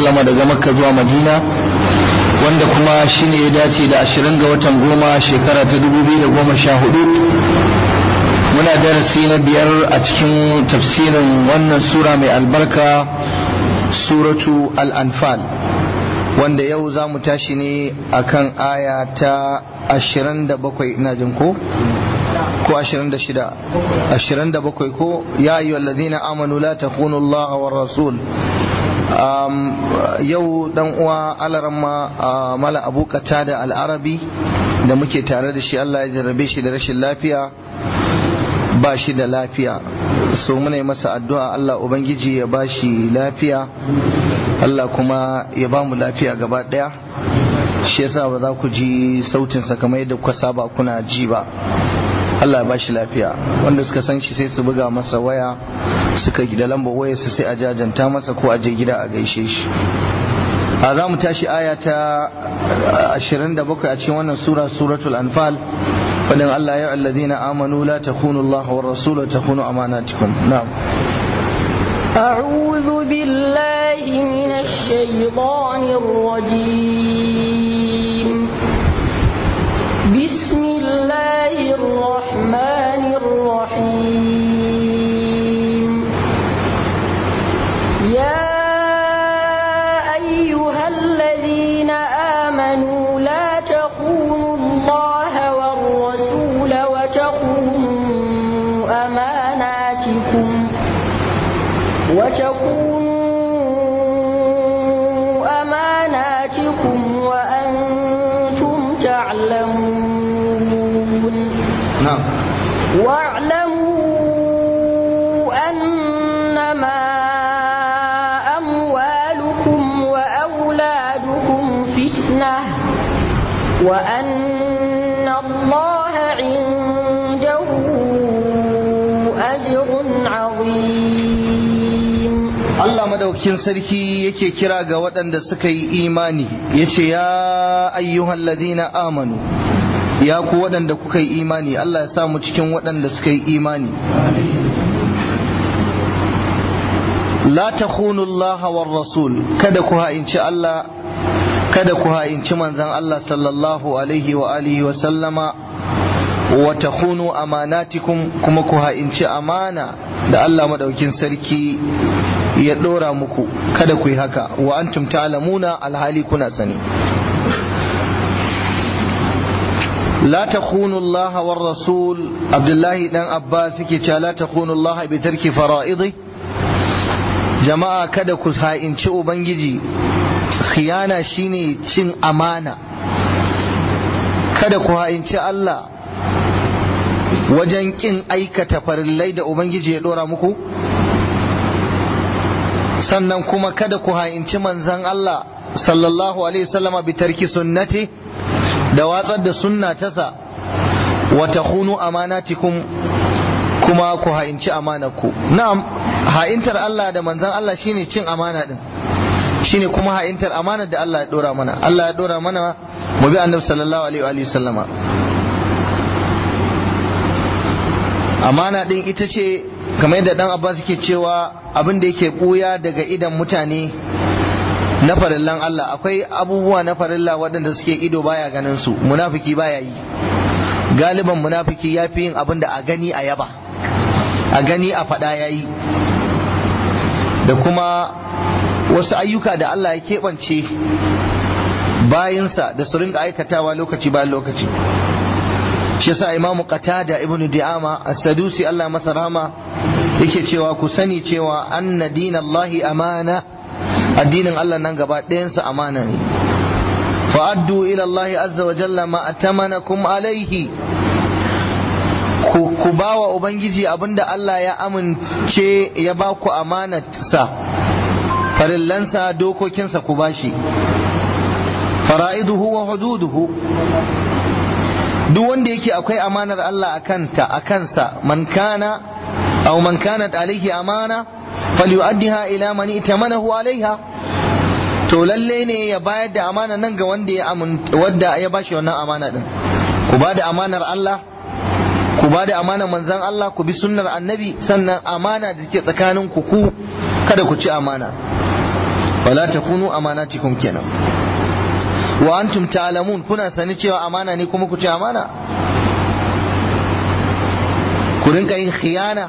lama daga makka zuwa madina wanda kuma shine ya dace da ashirin ga watan goma shekara ta dubu biyu da goma sha hudu muna darasi na biyar a cikin tafsirin wannan sura mai albarka suratu al-anfal wanda yau za mu tashi ne akan aya ta ashirin da bakwai ina jin ko ko ashirin da shida ashirin da bakwai ko ya ayyuhal ladina amanu la takhunu Allah wa rasul yau dan uwa alarama mala abu da al'arabi da muke tare da shi Allah ya jarrabe shi da rashin lafiya ba shi da lafiya so muna yi masa addu'a Allah ubangiji ya ba shi lafiya Allah kuma ya ba mu lafiya gaba daya shi yasa ba za ku ji sautinsa kamar yadda kuka saba kuna ji ba Allah ya bashi lafiya wanda suka san shi sai su buga masa waya suka gida lambar waya su sai a jajanta masa ko a je gida a gaishe shi a za mu tashi aya ta 27 a cikin wannan sura suratul anfal fadin Allah ya alladhina amanu la takhunu Allah wa rasul wa takhunu amanatikum na'am أعوذ بالله من الشيطان الرجيم بسم الله الرحمن الرحيم يا أيها الذين آمنوا لا تخونوا الله والرسول وتخونوا أماناتكم وتخونوا أماناتكم وأنتم تعلمون na'am واعلموا أنما أموالكم وأولادكم فتنة وأن الله عنده أجر عظيم Allah madaukin sarki yake kira ga waɗanda suka yi imani yace ya ayyuhal ladina amanu ya ku waɗanda kuka yi imani Allah ya samu cikin waɗanda suka yi imani la takhunu Allah war rasul kada ku ha'inci Allah kada ku ha'inci manzon Allah sallallahu alaihi wa alihi wa sallama wa takhunu amanatikum kuma ku ha'inci amana da Allah madaukin sarki ya ɗora muku kada ku yi haka wa antum ta'lamuna alhali kuna sani la takhunu Allah war rasul Abdullahi dan Abbas yake cewa la takhunu Allah bi tarki fara'idi jama'a kada ku ha'inci ubangiji khiyana shine cin amana kada ku ha'inci Allah wajen kin aikata farillai da ubangiji ya dora muku sannan kuma kada ku ha'inci manzan Allah sallallahu alaihi wasallama bi tarki sunnati da watsar da sunna tasa wa takhunu amanatikum kuma ku ha'inci amanarku na'am ha'intar Allah da manzan Allah shine cin amana din shine kuma ha'intar amanar da Allah ya dora mana Allah ya dora mana mu bi annabi sallallahu alaihi wa sallama amana din ita ce kamar yadda dan Abbas yake cewa abin da yake buya daga idan mutane na farillan Allah akwai abubuwa na farilla waɗanda suke ido baya ganin su munafiki baya yi galiban munafiki ya fi yin abin da a gani a yaba a gani a faɗa ya yi da kuma wasu ayyuka da Allah ya keɓance bayinsa da su rinka aikatawa lokaci bayan lokaci shi yasa imamu qatada ibn di'ama as-sadusi Allah masa rahama yake cewa ku sani cewa anna dinallahi amana addinin Allah nan gaba ɗayansa amana ne fa'addu ila Allah azza wa jalla ma atamanakum alaihi ku ba wa ubangiji abinda Allah ya amince ya ba ku amanatsa farillansa dokokinsa ku bashi fara'iduhu wa hududuhu duk wanda yake akwai amanar Allah a kanta a kansa man kana aw man kanat alaihi amana falyu'addiha ila man itamanahu alaiha to lalle ne ya bayar da amana nan ga wanda ya wanda ya bashi wannan amana din ku ba da amanar Allah ku ba da amanar manzon Allah ku bi sunnar annabi sannan amana da ke tsakanin ku ku kada ku ci amana wala takunu amanatikum kenan wa antum ta'lamun kuna sani cewa amana ne kuma ku ce amana ku rinka yin khiyana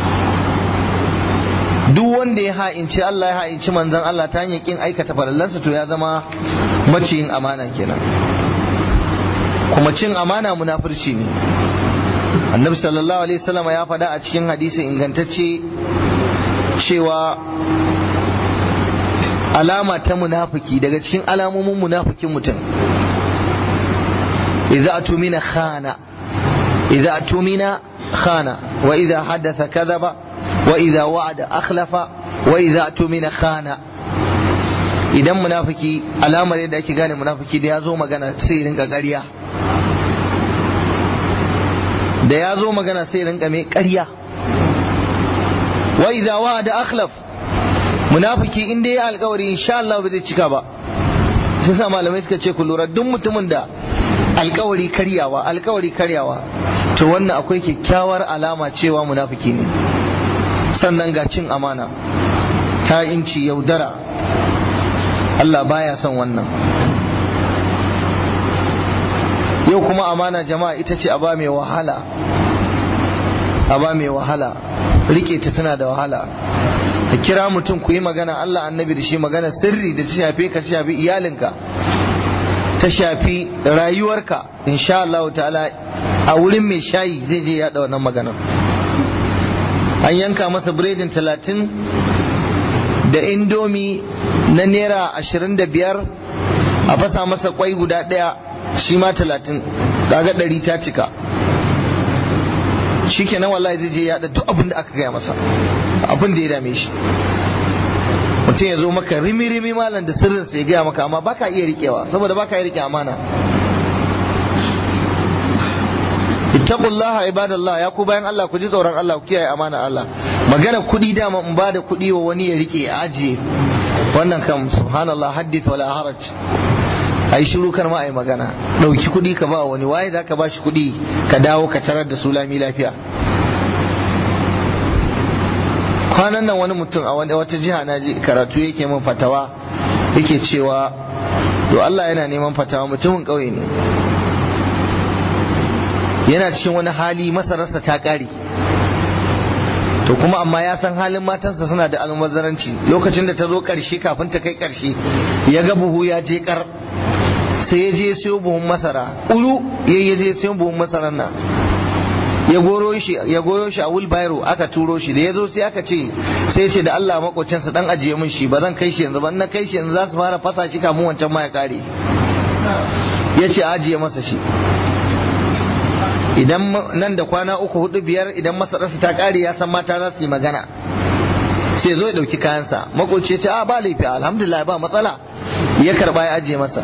duk wanda ya ha'inci Allah ya ha'inci manzon Allah ta hanyar kin aikata farallansa to ya zama maciyin amana kenan kuma cin amana munafurci ne annabi sallallahu alaihi wasallam ya faɗa a cikin hadisi ingantacce cewa alama ta munafiki daga cikin alamomin munafikin mutum idza atumina khana idza atumina khana wa idza hadatha kadhaba wa idza wa'ada akhlafa wa idza atumina khana idan munafiki alamar yadda ake gane munafiki da ya zo magana sai rinka ƙarya da ya zo magana sai rinka mai ƙarya wa idza wa'ada akhlaf munafiki in dai ya alkawari insha Allah ba zai cika ba shi sa malamai suka ce ku lura duk mutumin da alkawari karyawa alkawari karyawa to wannan akwai kyakkyawar alama cewa munafiki ne sannan ga cin amana ta inci yaudara Allah baya son wannan yau kuma amana jama'a ita ce aba mai wahala aba mai wahala rike ta tana da wahala da kira mutum ku yi magana Allah annabi da shi magana sirri da ta shafe ka ta shafi iyalinka ta shafi rayuwarka insha Allah ta'ala a wurin mai shayi zai je yaɗa wannan maganar an yanka masa biredin talatin da indomi na naira ashirin da biyar a fasa masa kwai guda ɗaya shi ma talatin kaga ɗari ta cika shi kenan wallahi zai je yaɗa duk abin da aka gaya masa abin da ya dame shi mutum ya zo maka rimi-rimi malam da sirrin sai gaya maka amma baka iya riƙewa saboda baka iya riƙe amana ittaqullaha ibadallah ya ku bayan Allah ku ji tsoron Allah ku kiyaye amana Allah magana kuɗi dama in ba da kuɗi wa wani ya rike ya ajiye wannan kam subhanallah haddith wala haraj ai shiru kar ma ai magana dauki kuɗi ka ba wani waye zaka ba shi kuɗi ka dawo ka tarar da su lami lafiya kwanan nan wani mutum a wata jiha na ji karatu yake min fatawa yake cewa to Allah yana neman fatawa mutumin ƙauye ne yana cikin wani hali masararsa ta ƙare to kuma amma ya san halin matansa suna da almubazzaranci lokacin da ta zo ƙarshe kafin ta kai ƙarshe ya ga buhu ya je ƙar sai ya je siyo buhun masara ulu ya je siyo buhun masarar nan ya goro shi ya goyo shi a wheelbarrow aka turo shi da ya zo sai aka ce sai ce da Allah makocinsa dan ajiye min shi ba zan kai shi yanzu ba na kai shi yanzu za su fara fasa shi kamun wancan ma ya kare ya ce ajiye masa shi idan nan da kwana uku hudu biyar idan masararsa ta kare ya san mata za su yi magana sai zo ya dauki kayansa makoci ce a ba laifi alhamdulillah ba matsala ya karba ya ajiye masa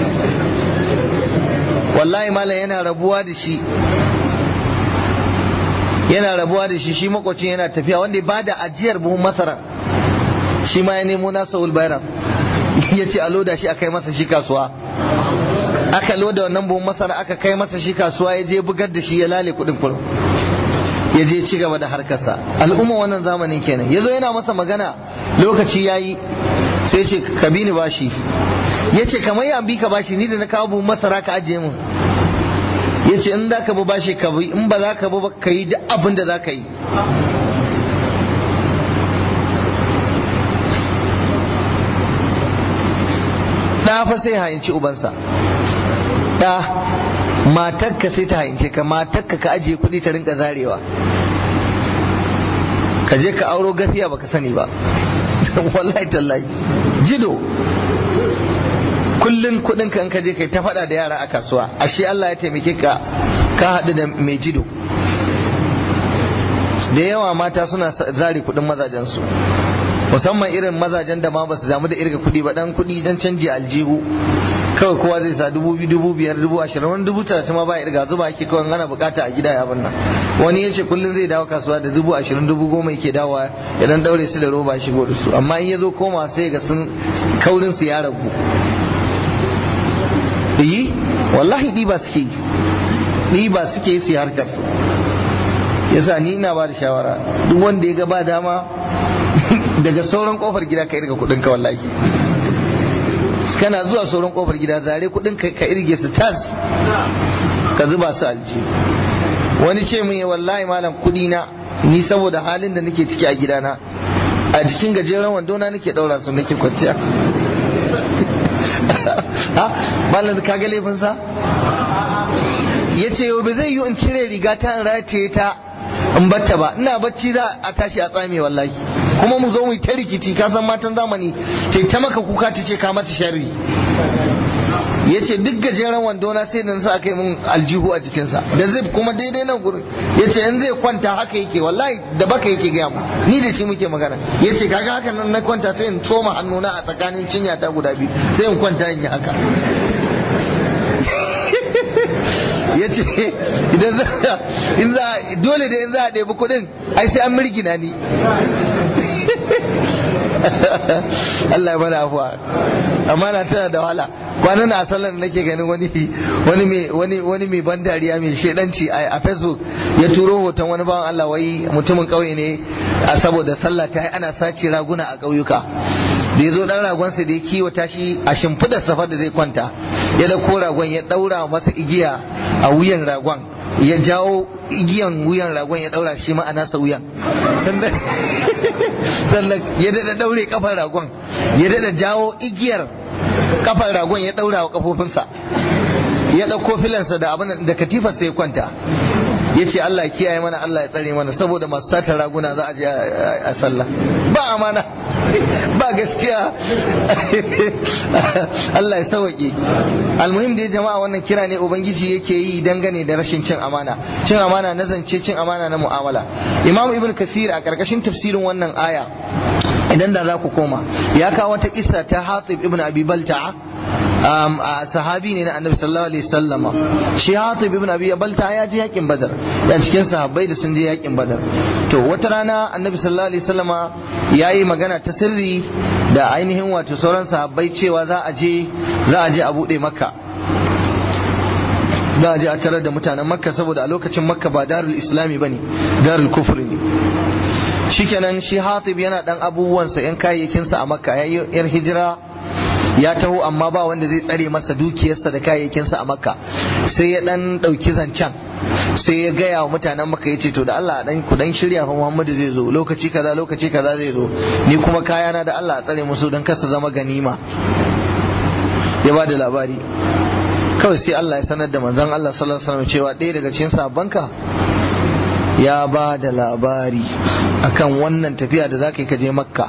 wallahi malam yana rabuwa da shi yana rabuwa da shi shi makwacin yana tafiya wanda ba da ajiyar buhun masara shi ma ya nemo nasa ulbairam ya ce a loda shi a kai masa shi kasuwa aka loda wannan buhun masara aka kai masa shi kasuwa ya je bugar da shi ya lale kudin kurum ya je ci gaba da harkarsa al'umma wannan zamanin kenan ya zo yana masa magana lokaci ya yi sai ce ka bi ni bashi ya ce kamar ya bi ka bashi ni da na kawo buhun masara ka ajiye mun ya ce in za ka bi bashi ka bi in ba za ka bi ba ka yi duk abin da za ka yi ɗa fa sai hayinci ubansa ɗa matakka sai ta hayince ka matakka ka ajiye kuɗi ta rinka zarewa ka je ka auro gafiya baka sani ba wallahi tallahi jido kullun kudin ka in ka je kai ta faɗa da yara a kasuwa ashe Allah ya taimake ka ka haɗu da mai jido da yawa mata suna zari kudin mazajen su musamman irin mazajen da ma ba su damu da irga kudi ba dan kudi dan canji aljihu kawai kowa zai sa dubu biyu dubu biyar dubu ashirin wani dubu talatin ma ba irga zuba ake kawai ana bukata a gida ya abin nan wani ya ce kullum zai dawo kasuwa da dubu ashirin dubu goma yake dawowa ya dan daure su da roba shigo da su amma in ya zo koma sai ga sun kaurin su ya ragu yi wallahi ɗiba suke yi ɗiba suke yi su harkar su yasa ni ina ba da shawara duk wanda ya ga ba dama daga sauran kofar gida ka irga kudin ka wallahi kana zuwa sauran kofar gida zare kudin ka ka irge su tas ka zuba su alji wani ce min wallahi malam kudi na ni saboda halin da nake ciki a gidana a jikin gajeren wando na nake daura su nake kwanciya ha malam ka ga laifin sa yace yau ba zai yi in cire riga ta in rataye ta in batta ba ina bacci za a tashi a tsame wallahi kuma mu zo mu ta rikici ka san matan zamani ta ta maka kuka ta ce ka mata sharri ya ce duk gajeren wando na sai da sa aka yi mun aljihu a jikinsa da zai kuma daidai nan gurin ya ce in zai kwanta haka yake wallahi da baka yake gaya mu ni da shi muke magana ya ce kaga haka nan na kwanta sai in tsoma hannuna a tsakanin cinya ta guda biyu sai in kwanta in yi haka ya ce idan za in za dole da in za a ɗebi kuɗin ai sai an mirgina ni Allah ya bada afuwa amma na tana da wahala kwanan a sallar nake ganin wani wani mai wani wani mai ban dariya mai shedanci a Facebook ya turo hoton wani bawan Allah wai mutumin kauye ne a saboda sallah ta yi ana sace raguna a ƙauyuka da ya zo dan ragonsa da ya kiwata shi a shimfidar safar da zai kwanta ya dauko ragon ya daura masa igiya a wuyan ragon ya jawo igiyan wuyan ragon ya daura shi ma a nasa wuyan sannan ya dada daure kafar ragon ya dada jawo igiyar kafar ragon ya daura wa kafofinsa ya dauko filansa da abin da katifarsa ya kwanta ya ce Allah ya kiyaye mana Allah ya tsare mana saboda masu sata raguna za a je a sallah ba amana ba gaskiya Allah ya sauke almuhim da jama'a wannan kira ne ubangiji yake yi dangane da rashin cin amana cin amana na zance cin amana na mu'amala imam ibn kasir a karkashin tafsirin wannan aya idan da za ku koma ya kawo wata kissa ta hatib ibn abi balta'a a sahabi ne na annabi sallallahu alaihi wasallam shi hatib ibn abi balta ya je yakin badar ya cikin sahabbai da sun je yakin badar to wata rana annabi sallallahu alaihi wasallama yayi magana ta sirri da ainihin wato sauran sahabbai cewa za a je za a je a bude makka za a je a tarar da mutanen makka saboda a lokacin makka ba darul islami bane darul kufri ne shikenan shi hatib yana dan abubuwansa yan kayayyakinsa a makka yayi yar hijira ya taho amma ba wanda zai tsare masa dukiyarsa da kayayyakinsa a makka sai ya dan dauki zancen sai ya gaya wa mutanen makka yace to da Allah dan ku dan shirya fa Muhammadu zai zo lokaci kaza lokaci kaza zai zo ni kuma kayana da Allah a tsare musu dan kasa zama ganima ya ba da labari kawai sai Allah ya sanar da manzon Allah sallallahu alaihi wasallam cewa ɗaya daga cikin sabanka ya ba da labari akan wannan tafiya da zaka yi ka je makka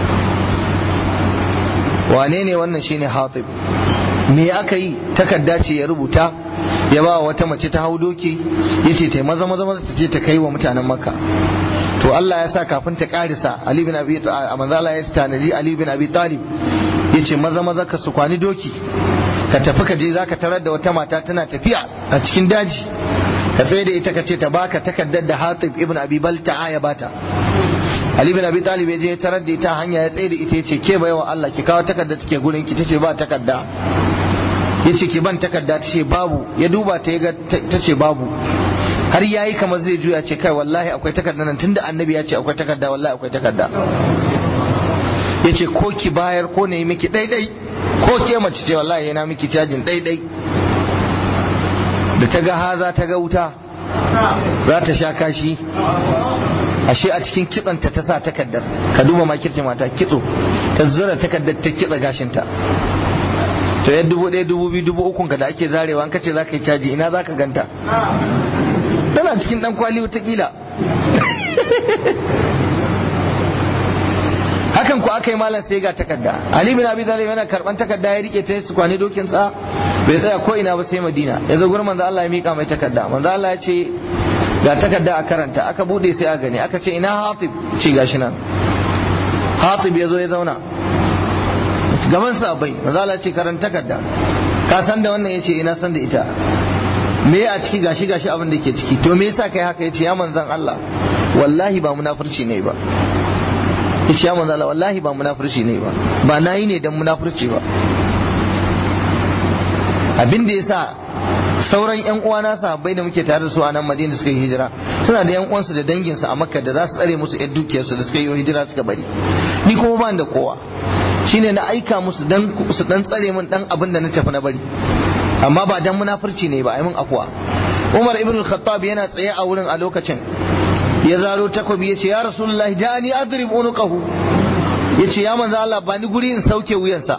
wane ne wannan shine hatib me aka yi takarda ce ya rubuta ya ba wata mace ta hau doki ya ce ta maza maza maza ta je ta kai wa mutanen makka to Allah ya sa kafin ta karisa Ali bin Abi a manzala ya tanadi Ali bin Abi Talib ya ce maza maza ka su kwani doki ka tafi ka je zaka tarar da wata mata tana tafiya a cikin daji ka tsaye da ita ka ce ta baka takardar da Hatib ibn Abi Balta'a ya bata Ali bin Abi Talib ya je tarar da ita hanya ya tsaye da ita yace ke baiwa Allah ki kawo takarda take gurin ki tace ba takarda yace ki ban takarda tace babu ya duba ta ga tace babu har yayi kamar zai juya ce kai wallahi akwai takarda nan tunda annabi ya ce akwai takarda wallahi akwai takarda yace ko ki bayar ko ne miki daidai ko ke mace ce wallahi yana miki cajin daidai da ta ga haza ta ga wuta za ta sha kashi ashe a cikin kitsanta ta sa takaddar ka duba makirci mata kitso ta zura takaddar ta kitsa gashinta to ya dubu ɗaya dubu biyu dubu ukun ka da ake zarewa an kace za ka yi caji ina za ka ganta tana cikin ɗan kwali watakila hakan ku aka yi malam sai ga takarda ali bin abi talib yana karban takarda ya rike ta su kwani dokin sa bai tsaya ko ina ba sai madina ya zo gurin manzo Allah ya mika mai takarda manzo Allah ya ce ga takarda a karanta aka bude sai a gani aka ce ina hatib ce gashi nan hatib ya zo ya zauna gaban sabai manzo Allah ce karanta takarda ka san da wannan yace ina san da ita me a ciki gashi gashi abin da ke ciki to me yasa kai haka yace ya manzon Allah wallahi ba munafurci ne ba yace ya manzon Allah wallahi ba munafurci ne ba ba nayi ne dan munafurci ba abin da yasa sauran yan uwana sahabbai da muke tare da su a nan Madina suka yi hijira suna da yan uwansu da danginsu a Makka da za su tsare musu yan dukiyarsu da suka yi hijira suka bari ni kuma ba da kowa shine na aika musu dan su dan tsare min dan abin da na tafi na bari amma ba dan munafurci ne ba ai mun afwa Umar ibn al-Khattab yana tsaye a wurin a lokacin ya zaro takobi yace ya Rasulullahi ja'ani adrib unuqahu yace ya manzo Allah ba ni guri in sauke wuyansa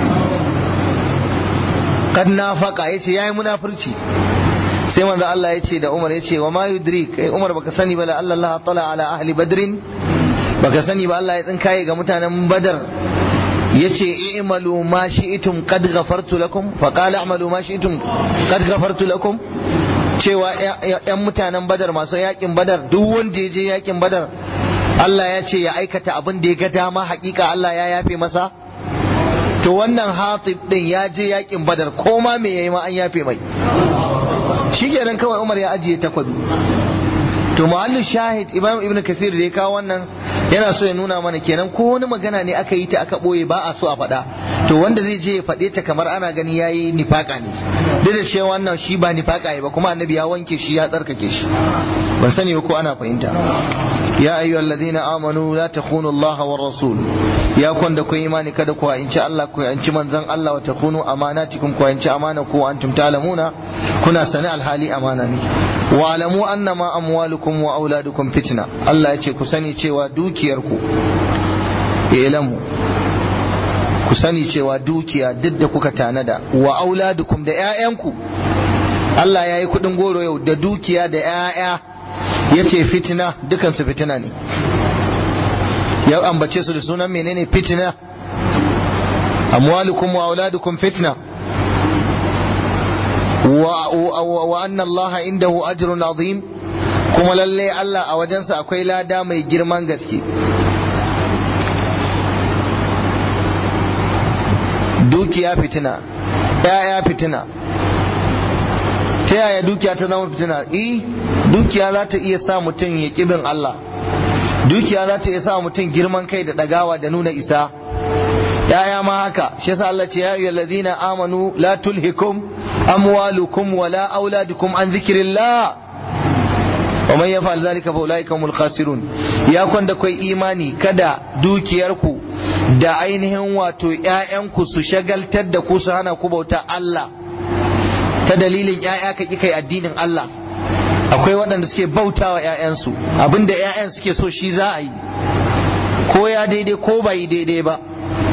kad nafaqa yace yayi munafurci sai manzo Allah yace da Umar yace wa ma yudrik kai Umar baka sani ba la Allah tala ala ahli badrin baka sani ba Allah ya tsinkaye ga mutanen Badar yace i'malu ma shi'tum qad ghafartu lakum fa qala a'malu ma shi'tum qad ghafartu lakum cewa yan mutanen Badar masu yakin Badar duk wanda ya je yakin Badar Allah ya ce ya aikata abin da ya ga dama hakika Allah ya yafe masa to wannan hatib din ya je yakin badar ko ma me yayi ma an yafe mai shikenan kawai Umar ya ajiye takwabi to muhallu shahid Imam Ibn Kathir da ya kawo wannan yana so ya nuna mana kenan ko wani magana ne aka yi ta aka boye ba a so a faɗa to wanda zai je ya faɗe ta kamar ana gani yayi nifaka ne duk da cewa wannan shi ba nifaka ba kuma annabi ya wanke shi ya tsarkake shi ban sani ko ana fahimta ya ayyuha alladhina amanu la takhunu Allah wa rasul ya kun da ku imani kada ku inci Allah ku inci manzon Allah wa takhunu amanatikum ku inci amana ku antum ta'lamuna kuna sani alhali amana ne wa alamu annama amwalukum wa auladukum fitna Allah ya ce ku sani cewa dukiyarku ilamu ku sani cewa dukiya duk da kuka tanada wa auladukum da 'ya'yanku Allah ya yi kuɗin goro yau da dukiya da 'ya'ya ya ce fitina dukansu fitina ne ya ambace su da sunan menene fitina amwalukum wa auladukum fitna wa anna Allah indahu ajrun azim kuma lalle Allah a wajensa akwai lada mai girman gaske dukiya fitina ya'ya fitina ta yaya dukiya ta zama fitina eh dukiya za ta iya sa mutum ya kibin Allah dukiya za ta iya sa mutum girman kai da dagawa da nuna isa yaya ma haka shi yasa Allah ce ya ayyuhal ladina amanu la tulhikum amwalukum wala auladukum an zikrillah wa man yaf'al dhalika fa ulaika humul khasirun ya kwanda kai imani kada dukiyarku da ainihin wato ƴaƴanku su shagaltar da ku su hana ku bauta Allah ta dalilin ƴaƴa ka ki kai addinin Allah akwai waɗanda suke bautawa ƴaƴansu abinda ƴaƴan suke so shi za a yi ko ya daidai ko ba yi daidai ba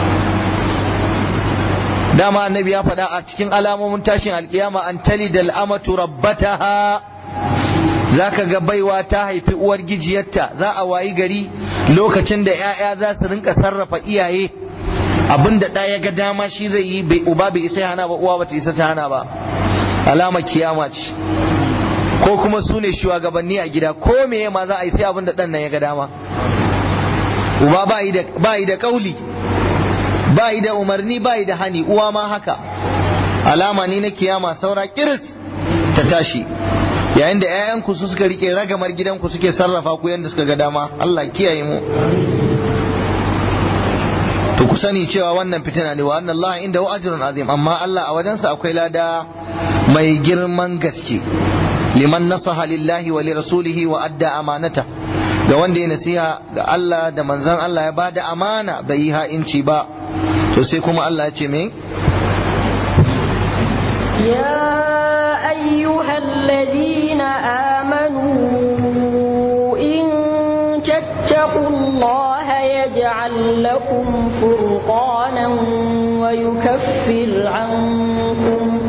dama annabi ya faɗa a cikin alamomin tashin alkiyama an tali da al'amatu rabbataha za ka ga baiwa ta haifi uwar gijiyarta za a wayi gari lokacin da 'ya'ya za su rinka sarrafa iyaye abin da ɗaya ga dama shi zai yi bai uba bai isa hana ba uwa bata isa ta hana ba alama kiyama ce ko kuma su ne shugabanni a gida ko me ma za a yi sai abin da ɗan nan ya ga dama uba ba yi da kauli ba yi da umarni ba yi da hani uwa ma haka alama ne na kiyama saura kiris ta tashi yayin da 'ya'yanku su suka rike ragamar gidanku suke sarrafa ku yadda suka ga dama Allah kiyaye mu to ku sani cewa wannan fitina ne wa anna Allah inda ajrun azim amma Allah a wajensa akwai lada mai girman gaske liman nasaha lillahi wa lirasulihi wa adda amanata ga wanda ya nasiha ga Allah da manzon Allah ya bada amana bai yi ha'inci ba to sai kuma Allah ya ce me يا أيها الذين آمنوا إن تتقوا الله يجعل لكم فرقانا ويكفر عنكم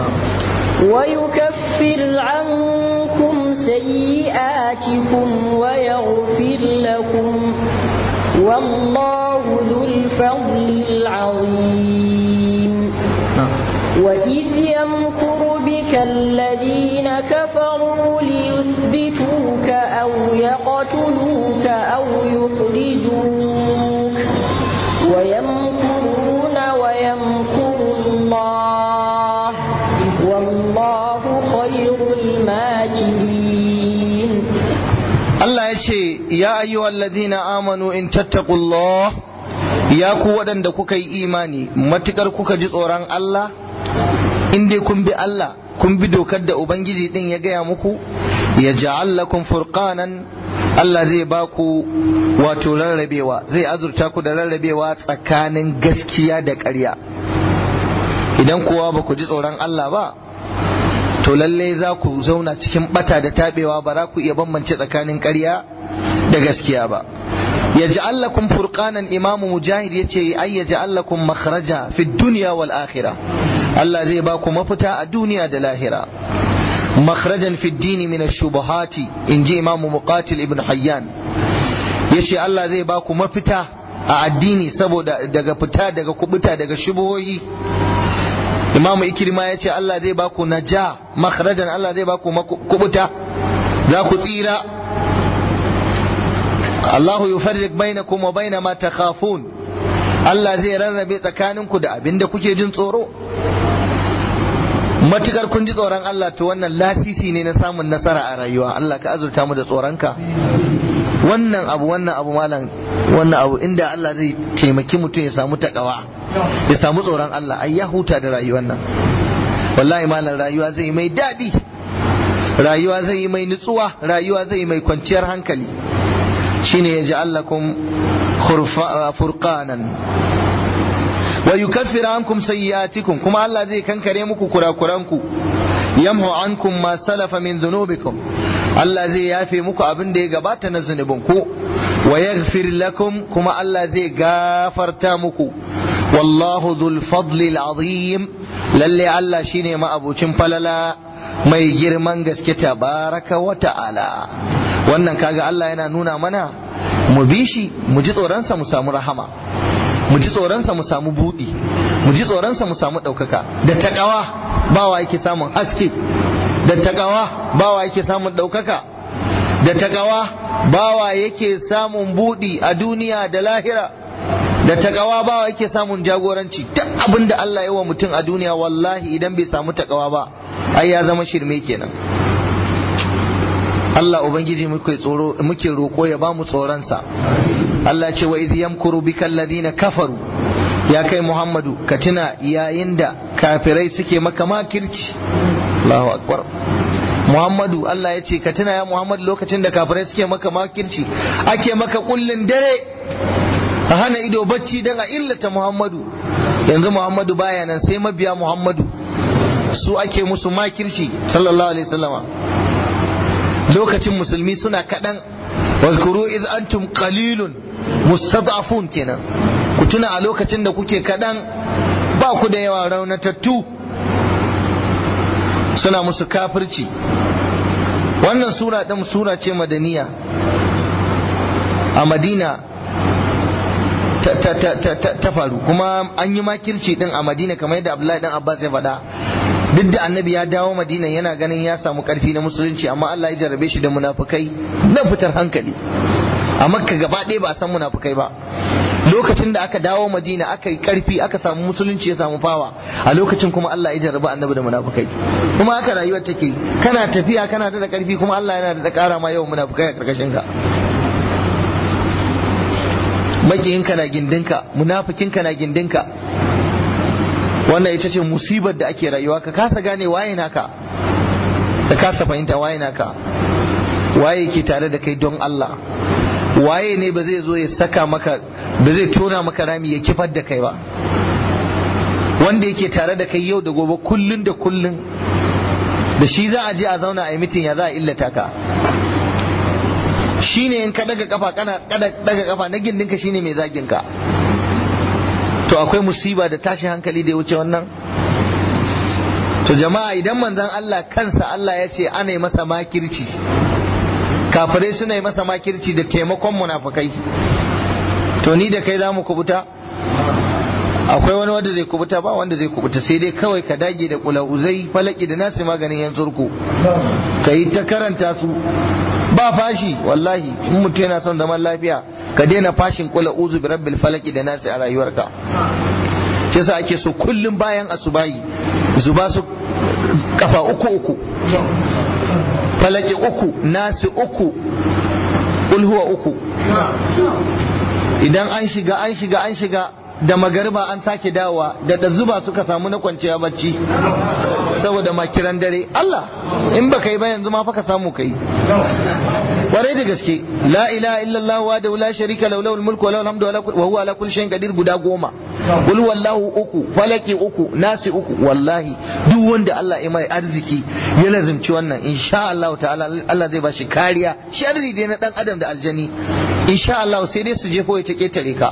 ويكفر عنكم سيئاتكم ويغفر لكم والله ذو الفضل العظيم وإذ يمكر بك الذين كفروا ليثبتوك أو يقتلوك أو يخرجوك ويمكرون ويمكر الله والله خير الماكرين Allah ya ce ya ayyuhal ladina amanu in tattaqullah ya ku waɗanda kuka yi imani matukar kuka ji tsoron Allah in dai kun bi Allah kun bi dokar da ubangiji din ya gaya muku ya ja'al lakum furqanan Allah zai ba ku wato rarrabewa zai azurta ku da rarrabewa tsakanin gaskiya da ƙarya idan kowa ba ku ji tsoron Allah ba to lalle za ku zauna cikin bata da tabewa ba za ku iya bambance tsakanin ƙarya da gaskiya ba ya ja'al lakum furqanan imamu mujahid yace ay ya ja'al lakum makhraja fi dunya wal akhirah Allah zai ba ku mafita a duniya da lahira makhrajan fi dini min ash-shubuhati inji imamu muqatil ibn hayyan yace Allah zai ba ku mafita a addini saboda daga fita daga kubuta daga shubuhoyi imamu ikirma ya ce Allah zai baku naja makharajan Allah zai baku kubuta za ku tsira Allahu yufarriq bainakum wa baina ma takhafun Allah zai rarrabe tsakaninku da abin da kuke jin tsoro matukar kun ji tsoron Allah to wannan lasisi ne na samun nasara a rayuwa Allah ka azurta mu da tsoronka wannan abu wannan abu malam wannan abu inda Allah zai taimaki mutum ya samu takawa ya samu tsoron Allah ai ya huta da rayuwar nan wallahi malam rayuwa zai mai daɗi rayuwa zai yi mai nutsuwa rayuwa zai yi mai kwanciyar hankali shine ya ji allakum furqanan wa yukaffiru ankum sayyi'atikum kuma Allah zai kankare muku kurakuranku yamhu ankum ma salafa min dhunubikum Allah zai yafe muku abin da ya gabata na zunubinku wa yaghfir lakum kuma Allah zai gafarta muku wallahu dhul fadli azim lalle Allah shine ma'abucin falala mai girman gaske tabaraka wa ta'ala wannan kaga Allah yana nuna mana mu bi shi mu ji tsoronsa mu samu rahama mu ji tsoronsa mu samu buɗi mu ji tsoronsa mu samu ɗaukaka da taƙawa bawa yake samun haske da taƙawa bawa yake samun ɗaukaka da taƙawa bawa yake samun buɗi a duniya da lahira da taƙawa bawa yake samun jagoranci duk abin da Allah ya wa mutum a duniya wallahi idan bai samu taƙawa ba ai ya zama shirme kenan Allah Ubangiji muke tsoro muke roƙo ya ba mu tsoronsa Allah ce wa idh yamkuru bika alladhina kafaru ya kai Muhammadu ka tuna yayin da kafirai suke maka makirci Allahu akbar Muhammadu Allah ya ce ka tuna ya Muhammadu lokacin da kafirai suke maka makirci ake maka kullun dare a hana ido bacci dan a illata Muhammadu yanzu Muhammadu baya nan sai mabiya Muhammadu su ake musu makirci sallallahu alaihi wasallama lokacin musulmi suna kaɗan wazkuru iz antum qalilun mustad'afun kenan ku tuna a lokacin da kuke kaɗan ba ku da yawa raunatattu suna musu kafirci wannan sura ɗin sura ce madaniya a madina ta faru kuma an yi makirci din a madina kamar yadda abdullahi dan abbas ya faɗa duk da annabi ya dawo madina yana ganin ya samu karfi na musulunci amma Allah ya jarrabe shi da munafukai na fitar hankali a makka gaba ɗaya ba a san munafukai ba lokacin da aka dawo madina aka yi karfi aka samu musulunci ya samu fawa a lokacin kuma Allah ya jarraba annabi da munafukai kuma haka rayuwar take kana tafiya kana da karfi kuma Allah yana da ƙara ma yawan munafukai a karkashin ka makiyinka na gindinka munafikinka na gindinka wannan ita ce musibar da ake rayuwa ka kasa gane waye naka ka kasa fahimta waye naka waye ke tare da kai don Allah waye ne ba zai zo ya saka maka ba zai tona maka rami ya kifar da kai ba wanda yake tare da kai yau da gobe kullun da kullun da shi za a je a zauna a yi mitin ya za a illata ka shine in ka daga kafa kana daga kafa na gindinka shine mai zagin ka to akwai musiba da tashi hankali da ya wuce wannan to jama'a idan manzon Allah kansa Allah ya ce ana yi masa makirci kafirai suna yi masa makirci da taimakon munafukai to ni da kai za mu kubuta akwai wani wanda zai kubuta ba wanda zai kubuta sai dai kawai ka dage da kulauzai falaki da nasi maganin yan zurku ka yi ta karanta su ba fashi wallahi in mutum yana son zaman lafiya ka daina fashin kula uzu bi rabbil falaki da nasi a rayuwarka shi yasa ake so kullum bayan asubahi zuba su kafa uku uku falaki uku nasi uku ulhuwa uku idan an shiga an shiga an shiga da magariba an sake dawowa da da zuba suka samu na kwanciya bacci saboda makiran dare Allah in baka yi ba yanzu ma fa ka samu kai kwarai da gaske la ilaha illallah wa da la sharika lahu lahul mulku wa lahul hamdu wa huwa ala kulli shay'in qadir guda goma qul wallahu uku falaki uku nasi uku wallahi duk wanda Allah ya mai arziki ya lazimci wannan insha Allah ta'ala Allah zai bashi kariya sharri dai na dan adam da aljani insha Allah sai dai su jefo ya ta ketare ka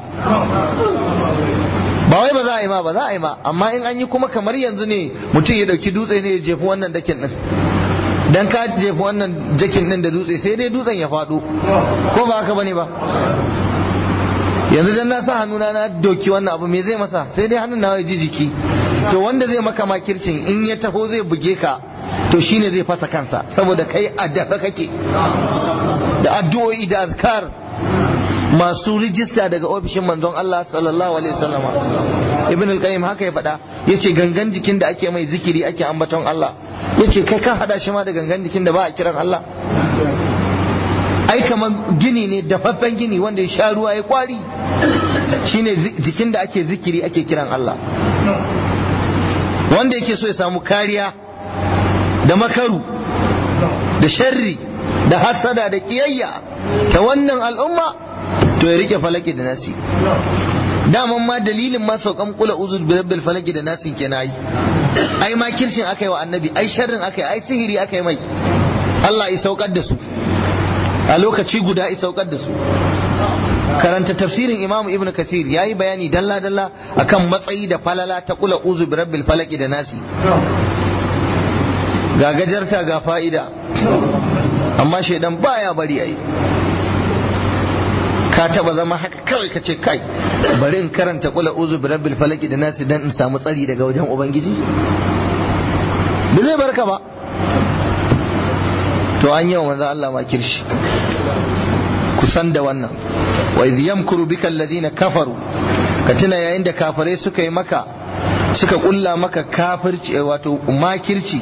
ba wai ba za a yi ma ba za a yi ma amma in an yi kuma kamar yanzu ne mutum ya dauki dutse ne ya jefi wannan dakin din dan ka jefi wannan jakin din da dutse sai dai dutsen ya faɗo ko ba haka bane ba yanzu dan na sa hannuna na doki wannan abu me zai masa sai dai hannun na ji jiki to wanda zai maka makircin in ya taho zai buge ka to shine zai fasa kansa saboda kai a dafa kake da addu'o'i da azkar masu rijista daga ofishin manzon Allah sallallahu alaihi wasallama ibn al-qayyim haka ya faɗa yace gangan jikin da ake mai zikiri ake ambaton Allah yace kai kan hada shi ma da gangan jikin da ba a kiran Allah ai kamar gini ne dafaffen gini wanda ya sha ruwa ya kwari shine jikin da ake zikiri ake kiran Allah wanda yake so ya samu kariya da makaru da sharri da hasada da kiyayya ta wannan al'umma to ya rike falaki da nasi daman ma dalilin ma saukan kula uzur bi rabbil falaki da nasi kenan yi ai ma kirshin akai wa annabi ai sharrin akai ai sihiri akai mai Allah ya saukar da su a lokaci guda ya saukar da su karanta tafsirin imamu ibn kathir ya yi bayani dalla dalla akan matsayi da falala ta kula uzu bi rabbil falaki da nasi ga gajarta ga fa'ida amma shaidan baya bari ai ka taba zama haka kawai ka ce kai bari in karanta kula uzu bi rabbil falaki da nasi dan in samu tsari daga wajen ubangiji ba zai barka ba to an yi wa manzo Allah ma kirshi kusan da wannan wa idh yamkuru bika alladhina kafaru ka tuna yayin da kafirai suka yi maka suka kulla maka kafirci wato makirci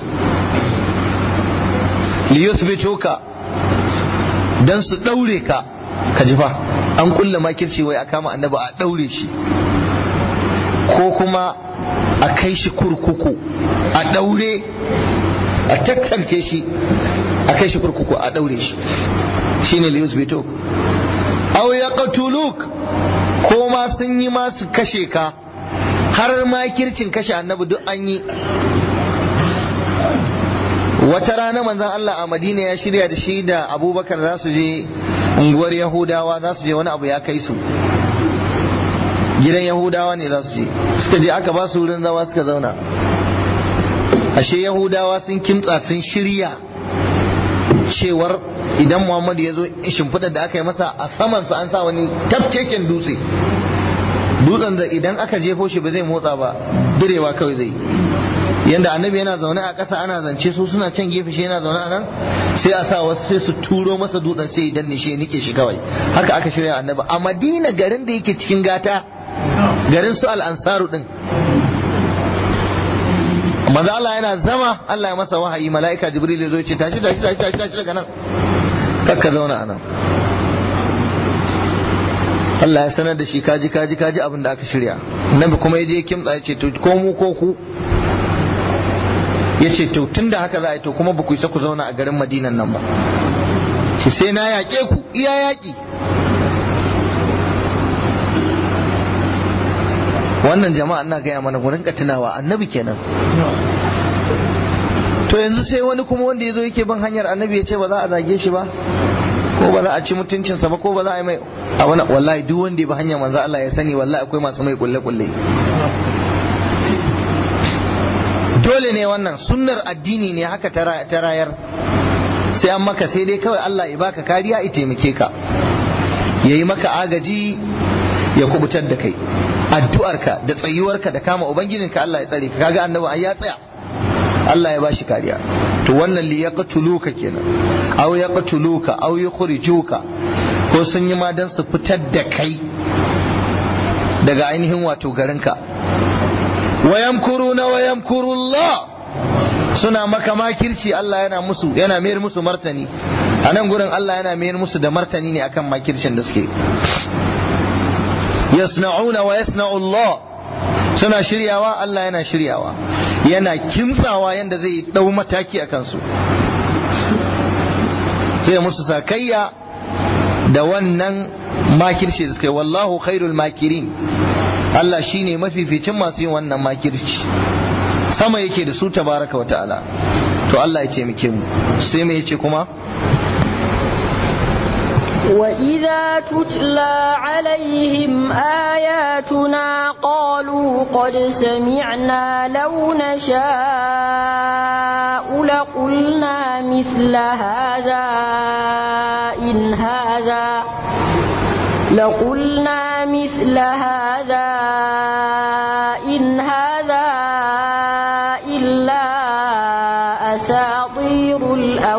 liyuthbituka dan su daure ka ka ji fa an kulla makirci wai a kama annabi a daure shi ko kuma a kai shi kurkuku a daure a tattanke shi a kai shi kurkuku a daure shi shine liyuthbituk aw yaqtuluk ko ma sun yi ma su kashe ka har makircin kashe annabi duk an yi wata rana manzon Allah a Madina ya shirya da shi da Abubakar za su je unguwar Yahudawa za su je wani abu ya kai su gidan Yahudawa ne za su je suka je aka ba su wurin zama suka zauna ashe Yahudawa sun kimtsa sun shirya cewar idan Muhammadu ya zo shimfiɗar da aka yi masa a samansa an sa wani tafkeken dutse dutsen da idan aka jefo shi ba zai motsa ba direwa kawai zai yanda annabi yana zaune a ƙasa ana zance su suna can gefe shi yana zaune a nan sai a sa wasu sai su turo masa dutsen sai idan ne shi ya nike shi kawai haka aka shirya annabi a madina garin da yake cikin gata garin su al'ansaru din manzo Allah yana zama Allah ya masa wahayi mala'ika jibril ya zo ya ce tashi tashi tashi tashi tashi daga nan kakka zauna a nan Allah ya sanar da shi kaji kaji kaji abin da aka shirya nabi kuma ya je kimtsa ya ce to ko mu ko ku ya ce to tun da haka za a yi to kuma ba ku isa ku zauna a garin madinan nan ba shi sai na yaƙe ku iya yaƙi wannan jama'a ina gaya mana ku rinka tunawa annabi kenan to yanzu sai wani kuma wanda ya zo yake bin hanyar annabi ya ce ba za a zage shi ba ko ba za a ci mutuncinsa ba ko ba za a yi mai a wani wallahi duk wanda ya bi hanyar manzo Allah ya sani wallahi akwai masu mai kulle kulle dole ne wannan sunnar addini ne haka ta rayar sai an maka sai dai kawai Allah ya baka kariya ya taimake ka ya yi maka agaji ya kubutar da kai addu'arka da tsayuwarka da kama ubangijinka Allah ya tsare ka kaga annabi ai ya tsaya Allah ya bashi kariya to wannan li yaqtuluka kenan aw yaqtuluka aw yukhrijuka ko sun yi ma dan su fitar da kai daga ainihin wato garinka wa yamkuruna wa yamkurullah suna maka makirci Allah yana musu yana mayar musu martani a nan gurin Allah yana mayar musu da martani ne akan makircin da suke yasna'una wa yasna'u Allah suna shiryawa Allah yana shiryawa yana kimtsawa yanda zai dau mataki a kansu sai musu sakayya da wannan makirci da suka yi wallahu khairul makirin Allah shine mafificin masu yin wannan makirci sama yake da su tabaraka wa ta'ala to Allah ya ce muke mu sai me yace kuma وإذا تتلى عليهم آياتنا قالوا قد سمعنا لو نشاء لقلنا مثل هذا إن هذا لقلنا مثل هذا إن هذا إلا أساطير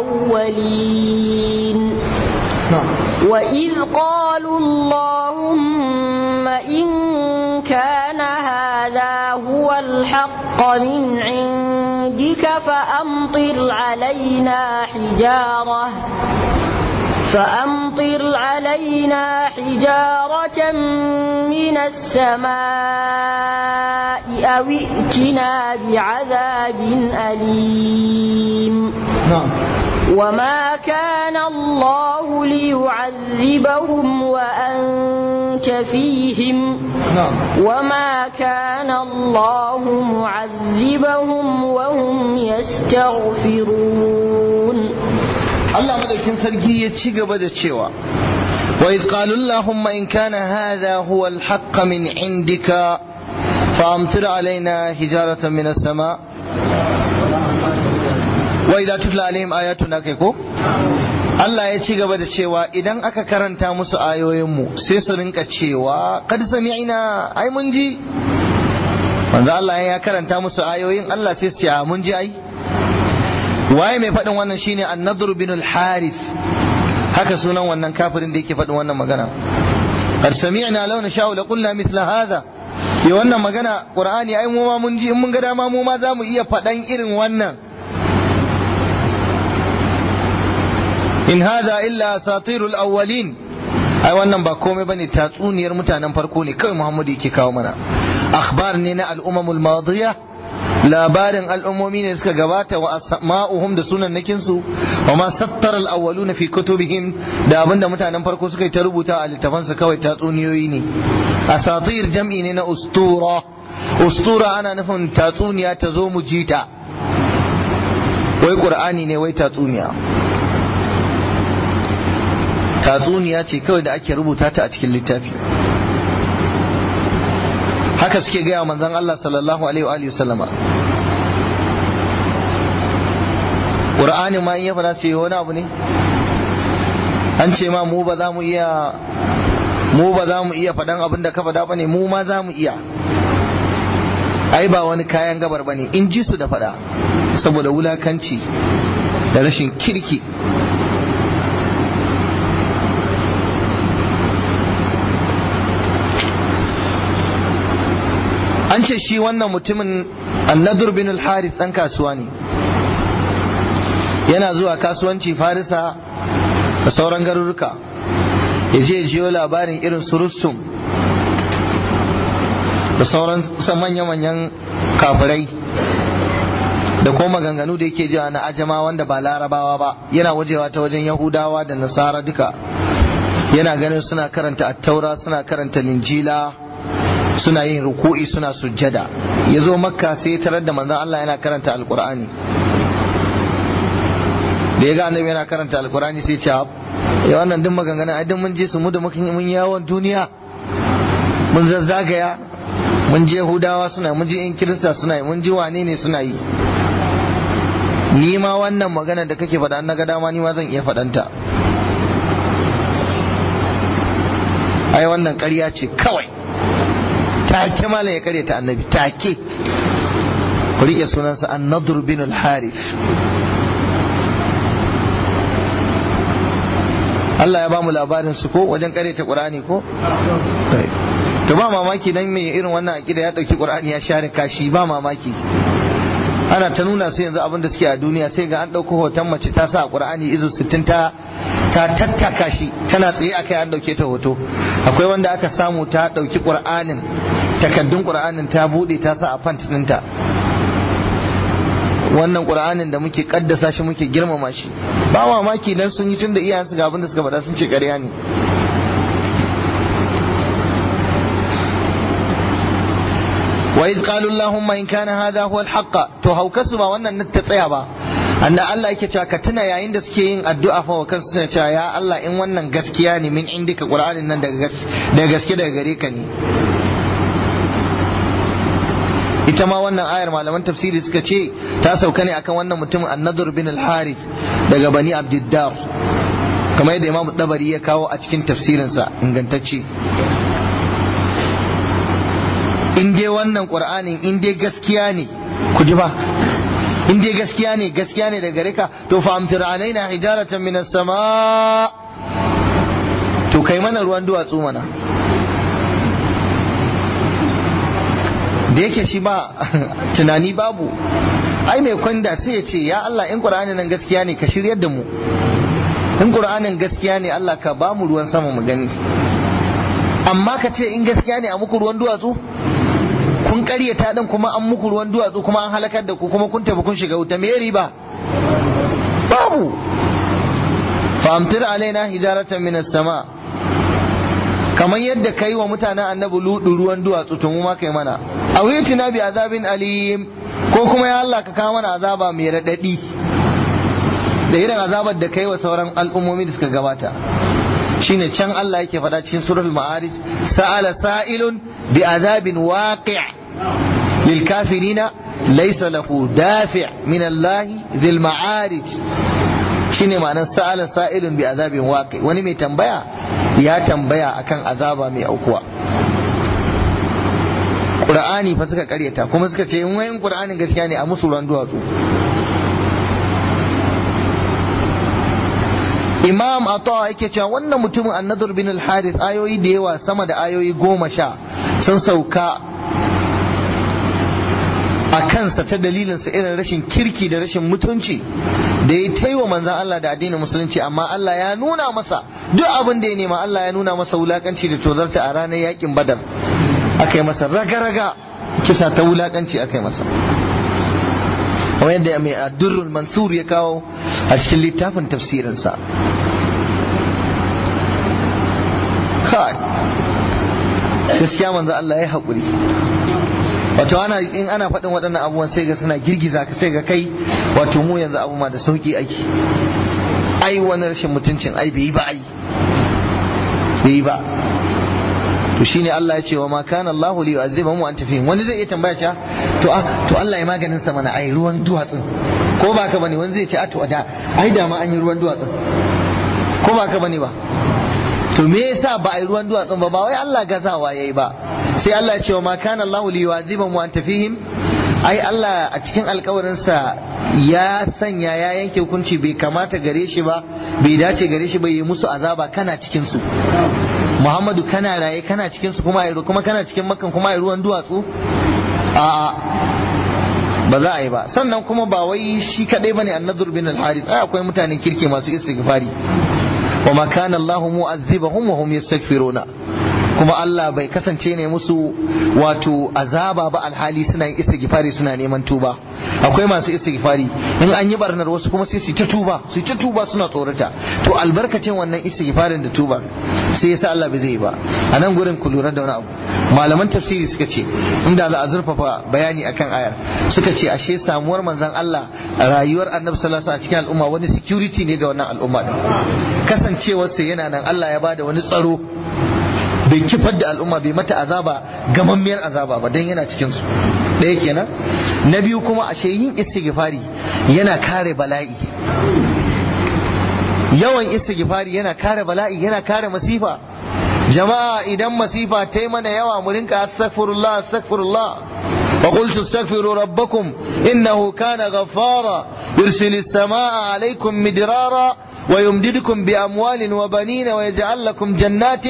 الأولين وإذ قالوا اللهم إن كان هذا هو الحق من عندك فأمطر علينا حجارة فأمطر علينا حجارة من السماء أو ائتنا بعذاب أليم na'am وما كان الله ليعذبهم وأنت فيهم na'am وما كان الله معذبهم وهم يستغفرون Allah madaukin sarki ya ci gaba da cewa wa iz qalu allahumma in kana hadha huwa al-haqq min indika fa amtir alaina hijaratan min as-sama wa idza tutla alaihim ayatuna kai ko Allah ya ci gaba da cewa idan aka karanta musu ayoyinmu sai su rinka cewa kad sami'na ai mun ji manzo Allah ya karanta musu ayoyin Allah sai su ce mun ji ai waye mai faɗin wannan shine an-nadr bin al-harith haka sunan wannan kafirin da yake faɗin wannan magana qad sami'na law nasha'u la qulna mithla hadha ya wannan magana qur'ani ai mu ma mun ji in mun ga dama mu ma zamu iya faɗan irin wannan in hadha illa asatirul awwalin ai wannan ba komai bane tatsuniyar mutanen farko ne kawai Muhammadu yake kawo mana akhbar ne na al-umamul madiyah labarin al'ummomi ne suka gabata wa asma'uhum da sunan nakinsu wa ma sattar al'awwalu fi kutubihim da abinda mutanen farko suka yi ta rubuta a littafansu kawai tatsuniyoyi ne asatir jam'i ne na ustura ustura ana nufin tatsuniya ta zo mu jita wai qur'ani ne wai tatsuniya tatsuniya ce kawai da ake rubuta ta a cikin littafi haka suke gaya manzon Allah sallallahu alaihi wa alihi sallama Qur'ani ma in ya fada ce wani abu ne an ce ma mu ba za mu iya mu ba za mu iya faɗan abin da ka faɗa bane mu ma za mu iya ai ba wani kayan gabar bane in ji su da faɗa saboda wulakanci da rashin kirki an ce shi wannan mutumin annadur bin al-harith dan kasuwa ne yana zuwa kasuwanci farisa da sauran garuruka ya je jiyo labarin irin su rustum da sauran manya-manyan kafirai da kuma maganganu da yake jiwa na ajama wanda ba larabawa ba yana wajewa ta wajen yahudawa da nasara duka yana ganin suna karanta attaura suna karanta linjila suna yin ruku'i suna sujjada ya zo makka sai tarar da manzon Allah yana karanta alkur'ani da ya ga annabi yana karanta alkur'ani sai ce ya wannan duk maganganun ai duk mun je su mu da mun yawon duniya mun zazzagaya mun je hudawa suna mun je in kirista suna yi mun ji wane ne suna yi ni ma wannan magana da kake faɗa na ga dama ni ma zan iya faɗanta ai wannan ƙarya ce kawai take malam ya kare ta annabi take ku rike sunansa an-nadr bin al-harith Allah ya ba mu labarin su ko wajen kare ta Qur'ani ko to ba mamaki dan me irin wannan akida ya dauki Qur'ani ya share kashi ba mamaki ana ta nuna su yanzu abin da suke a duniya sai ga an ɗauko hoton mace ta sa ƙur'ani izu sittin ta ta tattaka shi tana tsaye akai an ɗauke ta hoto akwai wanda aka samu ta ɗauki ƙur'anin takaddun ƙur'anin ta buɗe ta sa a fant ɗinta wannan ƙur'anin da muke ƙaddasa shi muke girmama shi ba mamaki dan sun yi tun da iyayensu ga abin da suka faɗa sun ce ƙarya ne وإذ قالوا اللهم إن كان هذا هو الحق to haukasu ba wannan ta tsaya ba anda Allah yake cewa ka tuna yayin da suke yin addu'a fa wa kansu suna cewa ya Allah in wannan gaskiya ne min indika Qur'anin nan daga gaske daga gare ka ne ita ma wannan ayar malaman tafsiri suka ce ta sauka ne akan wannan mutumin annadur bin al-harith daga bani abdiddar kamar yadda imam dabari ya kawo a cikin tafsirinsa ingantacce in dai wannan qur'anin in dai gaskiya ne ku ji ba in dai gaskiya ne gaskiya ne daga gare ka to fa amtir alaina hijaratan minas sama to kai mana ruwan duwatsu mana da yake shi ba tunani babu ai mai kwanda sai ya ce ya Allah in qur'anin nan gaskiya ne ka shiryar da mu in qur'anin gaskiya ne Allah ka ba mu ruwan sama mu gani amma ka ce in gaskiya ne a muku ruwan duwatsu kun karyata din kuma an muku ruwan duwatsu kuma an halakar da ku kuma kun tafi kun shiga wuta me riba babu fa amtir alaina hijaratan minas sama kamar yadda kai wa mutanen annabi ludu ruwan duwatsu to mu ma kai mana awitina bi azabin alim ko kuma ya Allah ka kawo mana azaba mai radadi da irin azabar da kai wa sauran al'ummomi da suka gabata shine can Allah yake faɗa cikin suratul ma'arij sa'ala sa'ilun bi azabin waqi' lil kafirina laysa lahu dafi' min Allah dhil ma'arij shine ma'anar sa'ala sa'ilun bi azabin waqi' wani mai tambaya ya tambaya akan azaba mai aukuwa Qur'ani fa suka karyata kuma suka ce in wayin Qur'anin gaskiya ne a musu ruwan duwatsu imam atawa yake cewa wannan mutumin annadur bin al-harith ayoyi da yawa sama da ayoyi goma sha sun sauka a kansa ta dalilinsa irin rashin kirki da rashin mutunci da ya taiwa manzan Allah da addinin musulunci amma Allah ya nuna masa duk abin da ya nema Allah ya nuna masa wulakanci da tozarta a ranar yakin badar aka yi masa raga-raga kisa ta wulakanci aka yi masa kamar yadda mai addurrul mansur ya kawo a cikin littafin tafsirinsa kai gaskiya manzo Allah ya haƙuri wato ana in ana faɗin waɗannan abubuwan sai ga suna girgiza ka sai ga kai wato mu yanzu abu ma da sauki aiki ai wani rashin mutuncin ai bai yi ba ai bai yi ba to shine Allah ya ce wa ma kana Allah li yu'azzibahum wa anta fihim wani zai iya tambaya cewa to a to Allah ya maganin sa mana ai ruwan duwatsun ko ba ka bane wani zai ce a to da ai da ma an yi ruwan duwatsun ko ba ka bane ba to me yasa ba ai ruwan duwatsun ba ba wai Allah gazawa yayi ba sai Allah ya ce wa ma kana Allah li yu'azzibahum wa anta fihim ai Allah a cikin alkawarinsa ya sanya ya yanke hukunci bai kamata gare shi ba bai dace gare shi ba yi musu azaba kana cikin su Muhammadu kana raye kana cikin su kuma ai kuma kana cikin makan kuma ai ruwan duwatsu a'a ba za a yi ba sannan kuma ba wai shi kadai bane annadur bin al-harith ai akwai mutanen kirki masu istighfari wa ma kana Allahu mu'azzibahum wa hum yastaghfiruna kuma Allah bai kasance ne musu wato azaba ba alhali suna yin istighfari suna neman tuba akwai masu istighfari in an yi barnar wasu kuma sai su ta tuba su ta tuba suna tsorata to albarkacin wannan istighfarin da tuba sai yasa Allah bai zai ba a nan gurin ku lura da wani abu malaman tafsiri suka ce inda za a zurfafa bayani akan ayar suka ce ashe samuwar manzon Allah rayuwar annabi sallallahu alaihi wasallam a cikin al'umma wani security ne ga wannan al'umma din kasancewarsa yana nan Allah ya bada wani tsaro bai kifar da al'umma bai mata azaba gamammiyar azaba ba don yana cikinsu ɗaya kenan na biyu kuma ashe yin istighfari yana kare bala'i yawan istighfari yana kare bala'i yana kare masifa jama'a idan masifa ta yi mana yawa mu rinka astaghfirullah astaghfirullah وقلت استغفروا ربكم إنه كان غفارا يرسل السماء عليكم مدرارا ويمددكم بأموال وبنين ويجعل لكم جنات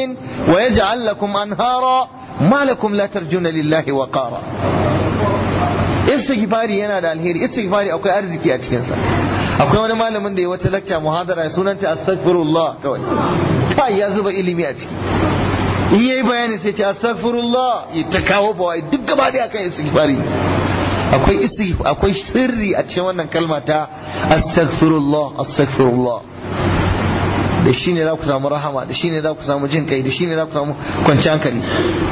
ويجعل لكم أنهارا ما لكم لا ترجون لله وقارا istighfari yana da alheri istighfari akwai arziki a cikinsa akwai wani malamin da ya wata lakca muhadara sunanta astaghfirullah kawai kai ya zuba ilimi a ciki in yayi bayani sai ce astaghfirullah ya ta kawo bawai duk gaba da akan istighfari akwai istighfar akwai sirri a cikin wannan kalma ta astaghfirullah astaghfirullah da shi ne za ku samu rahama da shi ne za ku samu jin kai da shi ne za ku samu kwanciyar hankali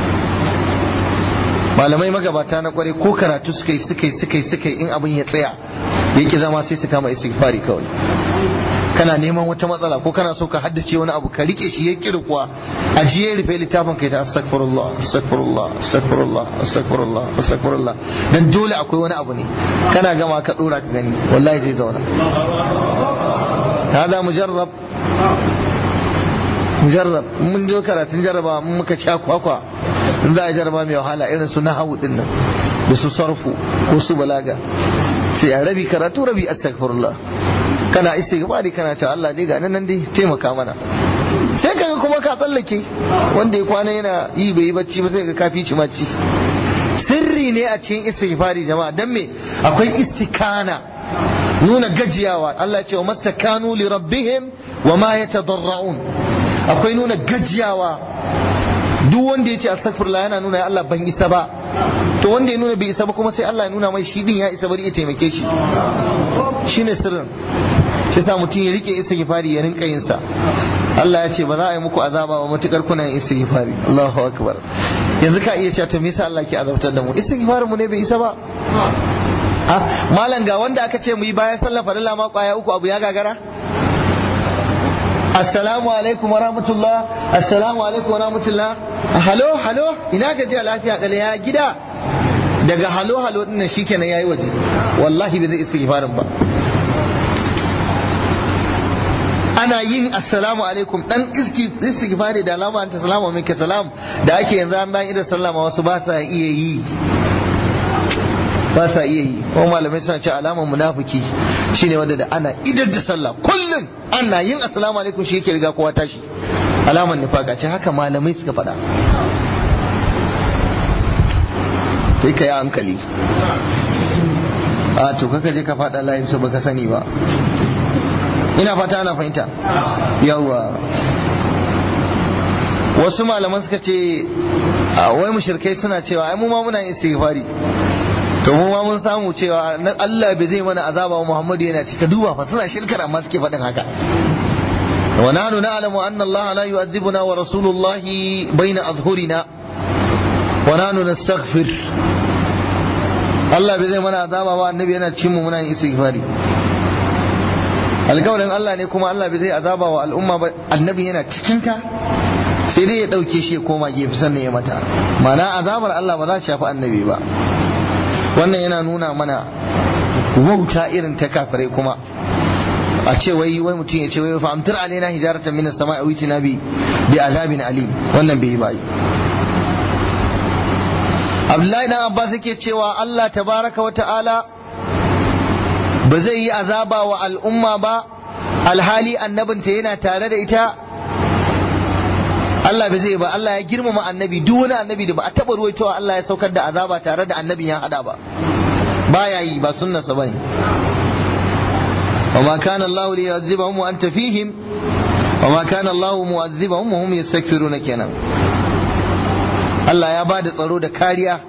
malamai magabata na kware ko karatu suka yi suka yi suka yi suka yi in abin ya tsaya yake zama sai su kama istighfari kawai kana neman wata matsala ko kana so ka haddace wani abu ka rike shi ya kirkuwa ajiye rufe littafin kai ta astaghfirullah astaghfirullah astaghfirullah astaghfirullah astaghfirullah dan dole akwai wani abu ne kana gama ka dora ka gani wallahi zai zauna hada mujarrab mujarrab mun je karatun jarraba mun muka sha kwakwa in za a jarraba mai wahala irin su nahawu din nan da su sarfu ko su balaga sai a rabi karatu rabi astaghfirullah kana istighfari kana cewa Allah dai ga nan dai taimaka mana sai kaga kuma ka tsallake wanda ya kwana yana yi bai yi bacci ba sai ka kafi ci maci sirri ne a cikin istighfari jama'a dan me akwai istikana nuna gajiyawa Allah ce wa mastakanu li rabbihim wa ma yatadarra'un akwai nuna gajiyawa duk wanda ya ce astaghfirullah yana nuna ya Allah ban isa ba to wanda ya nuna bai isa ba kuma sai Allah ya nuna mai shi din ya isa bari ya taimake shi shine sirrin shi sa mutum ya rike istighfari ya rinka yin sa Allah ya ce ba za a yi muku azaba ba matukar kuna yin istighfari Allahu akbar yanzu ka iya cewa to me yasa Allah ke azabtar da mu istighfarin mu ne bai isa ba malam ga wanda aka ce mu yi bayan sallar farilla ma kwaya uku abu ya gagara assalamu alaikum wa rahmatullah assalamu alaikum wa rahmatullah halo halo ina gajiya lafiya kale ya gida daga halo halo din nan shikenan yayi waje wallahi bai zai istighfarin ba ana yin assalamu alaikum dan istighfari da alama anta salamu minka salam da ake yanzu an bayan idan sallama wasu ba sa iya yi ba sa iya yi kuma malamai suna ce alamar munafiki shine wanda da ana idar da sallah kullum ana yin assalamu alaikum shi yake riga kowa tashi alamar nifaka ce haka malamai suka faɗa kai ka yi hankali a to kaka je ka faɗa layin su baka sani ba ina fata ana fahimta yawa wasu malaman suka ce wai mushrikai suna cewa ai mu ma muna yin istighfari to mu ma mun samu cewa Allah bai zai mana azaba wa Muhammadu yana cika duba fa suna shirkar amma suke faɗin haka wa nahnu na'lamu anna Allah la yu'adhibuna wa rasulullahi baina azhurina wa nahnu nastaghfir Allah bai zai mana azaba ba annabi yana cikin mu muna yin istighfari alƙawarin Allah ne kuma Allah bai zai azaba wa al'umma ba annabi yana cikin ta sai dai ya ɗauke shi ya koma gefe sannan ya mata ma'ana azabar Allah ba za ta shafi annabi ba wannan yana nuna mana wauta irin ta kafirai kuma a ce wai wai mutum ya ce wai fa amtir alaina hijaratan minas sama'i witina bi bi azabin alim wannan bai yi ba Abdullahi dan Abbas yake cewa Allah tabaraka wa ta'ala ba zai yi azaba wa al'umma ba alhali annabinta yana tare da ita Allah bai zai ba Allah ya girmama annabi duk wani annabi da ba a taba ruwaitowa Allah ya saukar da azaba tare da annabin ya hada ba baya yi ba sunnarsa bane وما كان الله ليعذبهم وأنت فيهم وما كان الله معذبهم وهم يستغفرون kenan Allah ya bada tsaro da kariya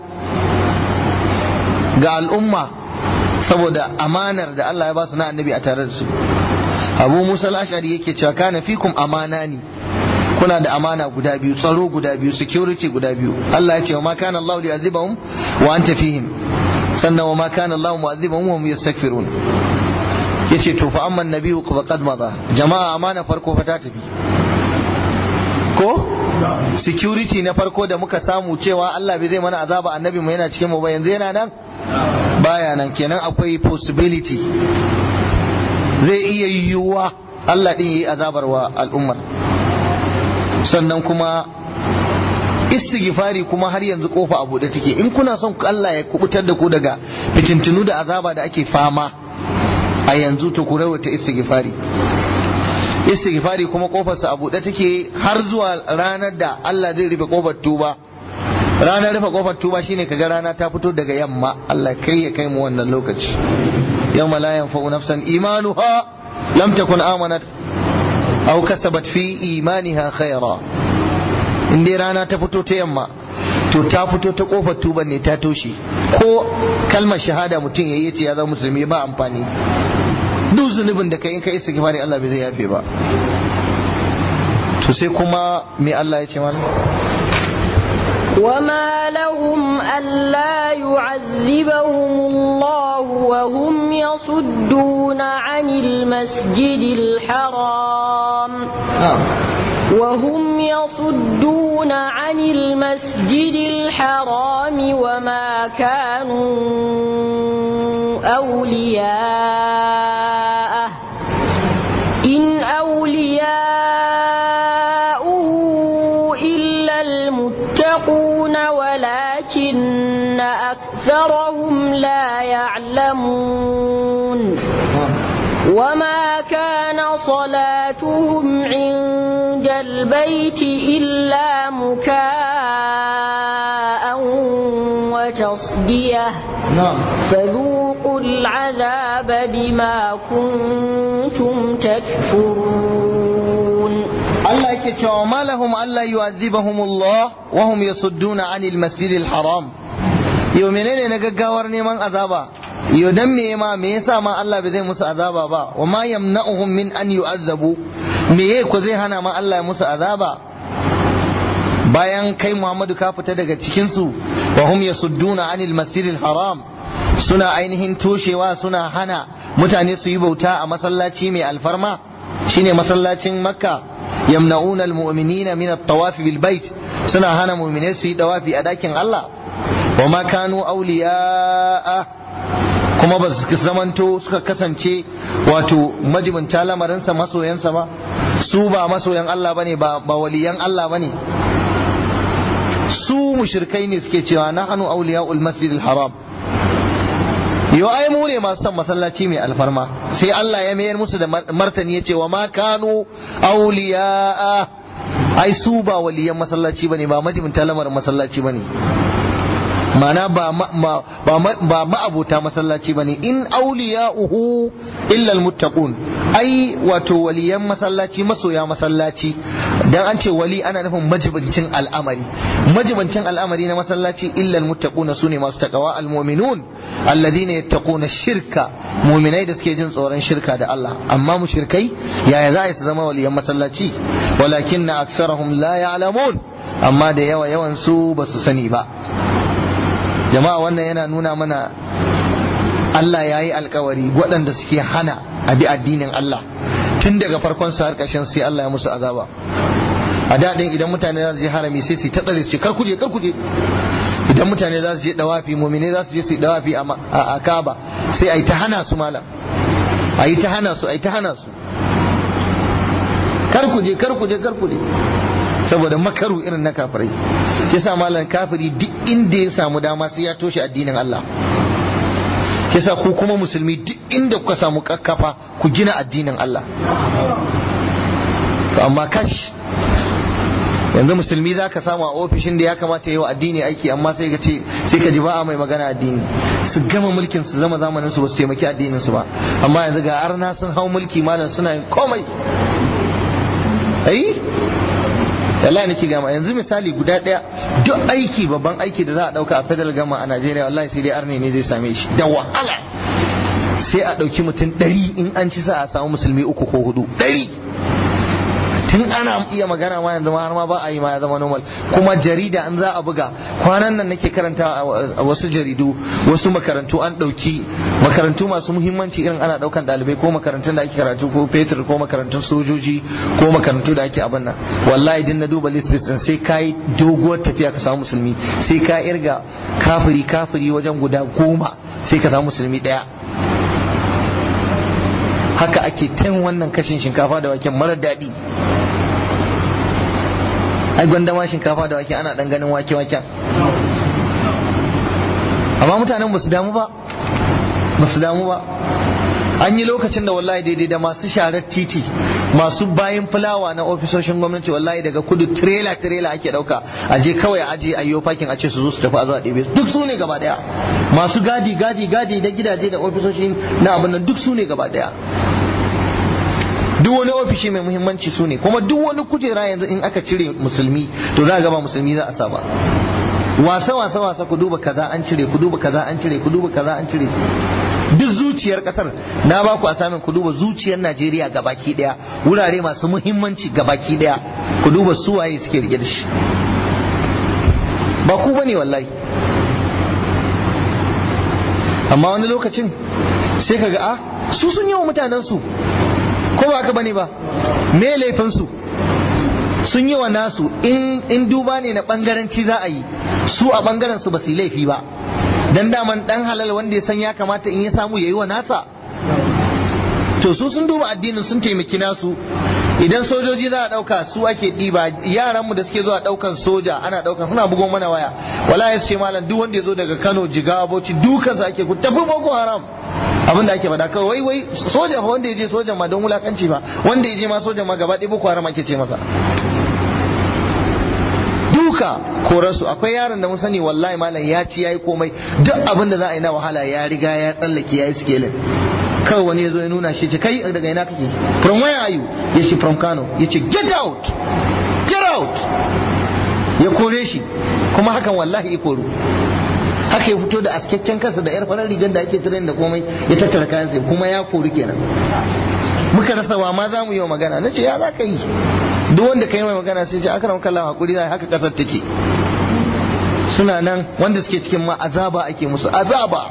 ga al'umma saboda amanar da Allah ya ba su na annabi a tare da su Abu Musa al-Ash'ari yake cewa kana fikum amanani kuna da amana guda biyu tsaro guda biyu security guda biyu Allah ya ce wa ma kana Allah li'azibahum wa anta fihim sannan wa ma kana Allah mu'azibahum wa hum yastaghfirun yace to fa amma nabiyyu faqad madha jama'a amana farko fa ta tafi ko security na farko da muka samu cewa Allah bai zai mana azaba annabi mu yana cikin mu ba yanzu yana nan baya nan kenan akwai possibility zai iya yiwuwa Allah din yayi azabar wa al'ummar sannan kuma istighfari kuma har yanzu kofa a buɗe take in kuna son Allah ya kubutar da ku daga fitintunu da azaba da ake fama a yanzu to ku rawata istighfari istighfari kuma kofarsa a buɗe take har zuwa ranar da Allah zai rufe kofar tuba ranar rufe kofar tuba shine kaga rana ta fito daga yamma Allah kai ya kai mu wannan lokaci yawma la yanfa'u nafsan imanuha lam takun amanat aw kasabat fi imaniha khaira in dai rana ta fito ta yamma to ta fito ta kofar tuban ne ta toshe ko kalmar shahada mutum yayi yace ya zama musulmi ba amfani duk zunubin da kai in kai istighfari Allah bai zai yafe ba to sai kuma me Allah ya ce mana وما لهم ألا يعذبهم الله وهم يصدون عن المسجد الحرام وهم يصدون عن المسجد الحرام وما كانوا أولياءه إن أولياؤه إلا المتقون ولكن أكثرهم لا يعلمون وما كان صلاتهم عند البيت إلا مكاء وتصدية فذوقوا العذاب بما كنتم تكفرون Allah yake cewa ma lahum alla yu'adhibahumullah wa hum yasudduna 'anil masjidil haram yau menene na gaggawar neman azaba yau dan me ma me yasa ma Allah bai zai musu azaba ba wa ma yamna'uhum min an yu'azzabu me yake ko zai hana ma Allah ya musu azaba bayan kai Muhammadu ka fita daga cikin su wa hum yasudduna 'anil masjidil haram suna ainihin toshewa suna hana mutane su yi bauta a masallaci mai alfarma shine masallacin makka yamna'una almu'minina min at-tawaf bil bait suna hana mu'minai su yi dawafi a dakin Allah wa ma kanu awliya'a kuma ba su zamanto suka kasance wato majibinta lamarinsa masoyansa ba su ba masoyan Allah bane ba ba waliyan Allah bane su mushrikai ne suke cewa nahnu awliya'ul masjidil haram yau ai mu ne masu son masallaci mai alfarma sai Allah ya mayar musu da martani ya ce wa ma kanu auliya'a ai su ba waliyan masallaci bane ba majibinta lamarin masallaci bane mana ba ba ma'abota masallaci bane in auliya'uhu illa almuttaqun ai wato waliyan masallaci masoya masallaci dan an ce wali ana nufin majibincin al'amari majibincin al'amari na masallaci illa almuttaqun sune masu takawa almu'minun alladhina yattaquna shirka mu'minai da suke jin tsoron shirka da Allah amma mushrikai yaya za su zama waliyan masallaci walakinna aksarahum la ya'lamun amma da yawa yawan su ba su sani ba jama'a wannan yana nuna mana Allah ya yi alkawari waɗanda suke hana a bi addinin Allah tun daga farkon su har ƙarshen sai Allah ya musu azaba a daɗin idan mutane za su je harami sai su ta tsare su ce kar kuje kar kuje idan mutane za su je dawafi mumine za su je su yi dawafi a Kaaba sai a yi ta hana su malam a yi ta hana su a yi ta hana su kar kuje kar kuje kar kuje saboda makaru irin na kafirai yasa malam kafiri duk inda ya samu dama sai ya toshe addinin Allah yasa ku kuma musulmi duk inda kuka samu kakkafa ku gina addinin Allah to amma kash yanzu musulmi za ka samu a ofishin da ya kamata yi wa addini aiki amma sai ka ce sai ka ji ba a mai magana addini su gama mulkin su zama zamanin su ba su taimaki addinin su ba amma yanzu ga arna sun hau mulki malam suna yin komai ai wallahi nake gama yanzu misali guda daya duk aiki babban aiki da za a dauka a federal gama a Najeriya wallahi sai dai arne ne zai same shi da wahala sai a dauki mutum ɗari in an ci sa a samu musulmi uku ko hudu ɗari tun ana iya magana ma yanzu har ma ba a yi ma ya zama normal kuma jarida an za a buga kwanan nan nake karanta a wasu jaridu wasu makarantu an ɗauki makarantu masu muhimmanci irin ana ɗaukan ɗalibai ko makarantun da ake karatu ko fetur ko makarantun sojoji ko makarantu da ake abin nan wallahi din na duba list list sai kai doguwar tafiya ka samu musulmi sai ka irga kafiri kafiri wajen guda goma sai ka samu musulmi ɗaya haka ake tan wannan kashin shinkafa da waken marar daɗi ai gwanda ma shinkafa da wake ana dan ganin wake waken amma mutanen ba su damu ba ba su damu ba an yi lokacin da wallahi daidai da masu sharar titi masu bayan fulawa na ofisoshin gwamnati wallahi daga kudu trailer trailer ake dauka a je kawai aje a yi fakin a ce su zo su tafi a zo a ɗebe duk su ne gaba daya masu gadi gadi gadi da gidaje da ofisoshin na abin nan duk su ne gaba daya duk wani ofishi mai muhimmanci su ne kuma duk wani kujera yanzu in aka cire musulmi to za a gaba musulmi za a saba wasa wasa wasa ku duba kaza an cire ku duba kaza an cire ku duba kaza an cire duk zuciyar kasar na ba ku asamin ku duba zuciyar Najeriya gabaki daya wurare masu muhimmanci gabaki daya ku duba su waye suke rike da shi ba ku bane wallahi amma wani lokacin sai kaga a su sun yi wa mutanen su ko ba haka bane ba me laifin su sun yi wa nasu in duba ne na bangaranci za a yi su a bangaren su ba su yi laifi ba dan daman dan halal wanda ya san ya kamata in ya samu yayi wa nasa to su sun duba addinin sun taimaki nasu idan sojoji za a dauka su ake diba yaran mu da suke zuwa daukan soja ana daukan suna bugon mana waya wallahi sai malam duk wanda ya zo daga Kano Jigawa Bauchi dukan sa ake ku tafi Boko Haram abin da ake faɗa kawai wai wai soja fa wanda ya je sojan ma don wulakanci ba wanda ya je ma sojan ma gaba ɗaya Boko Haram ake ce masa duka korarsu akwai yaron da mun sani wallahi malam ya ci yayi komai duk abin da za a yi na wahala ya riga ya tsallake yayi skelin kawai wani ya zo ya nuna shi ce kai daga ina kake from where are you ya ce from Kano ya ce get out get out ya kore shi kuma hakan wallahi ya koru haka ya fito da askakken kansa da yar farar rigar da ake tirin da komai ya tattara kayan sai kuma ya kori kenan muka rasa wa ma za mu yi wa magana na ce ya za ka yi duk wanda ka yi mai magana sai ce akram kallah hakuri zai haka kasar take suna nan wanda suke cikin ma azaba ake musu azaba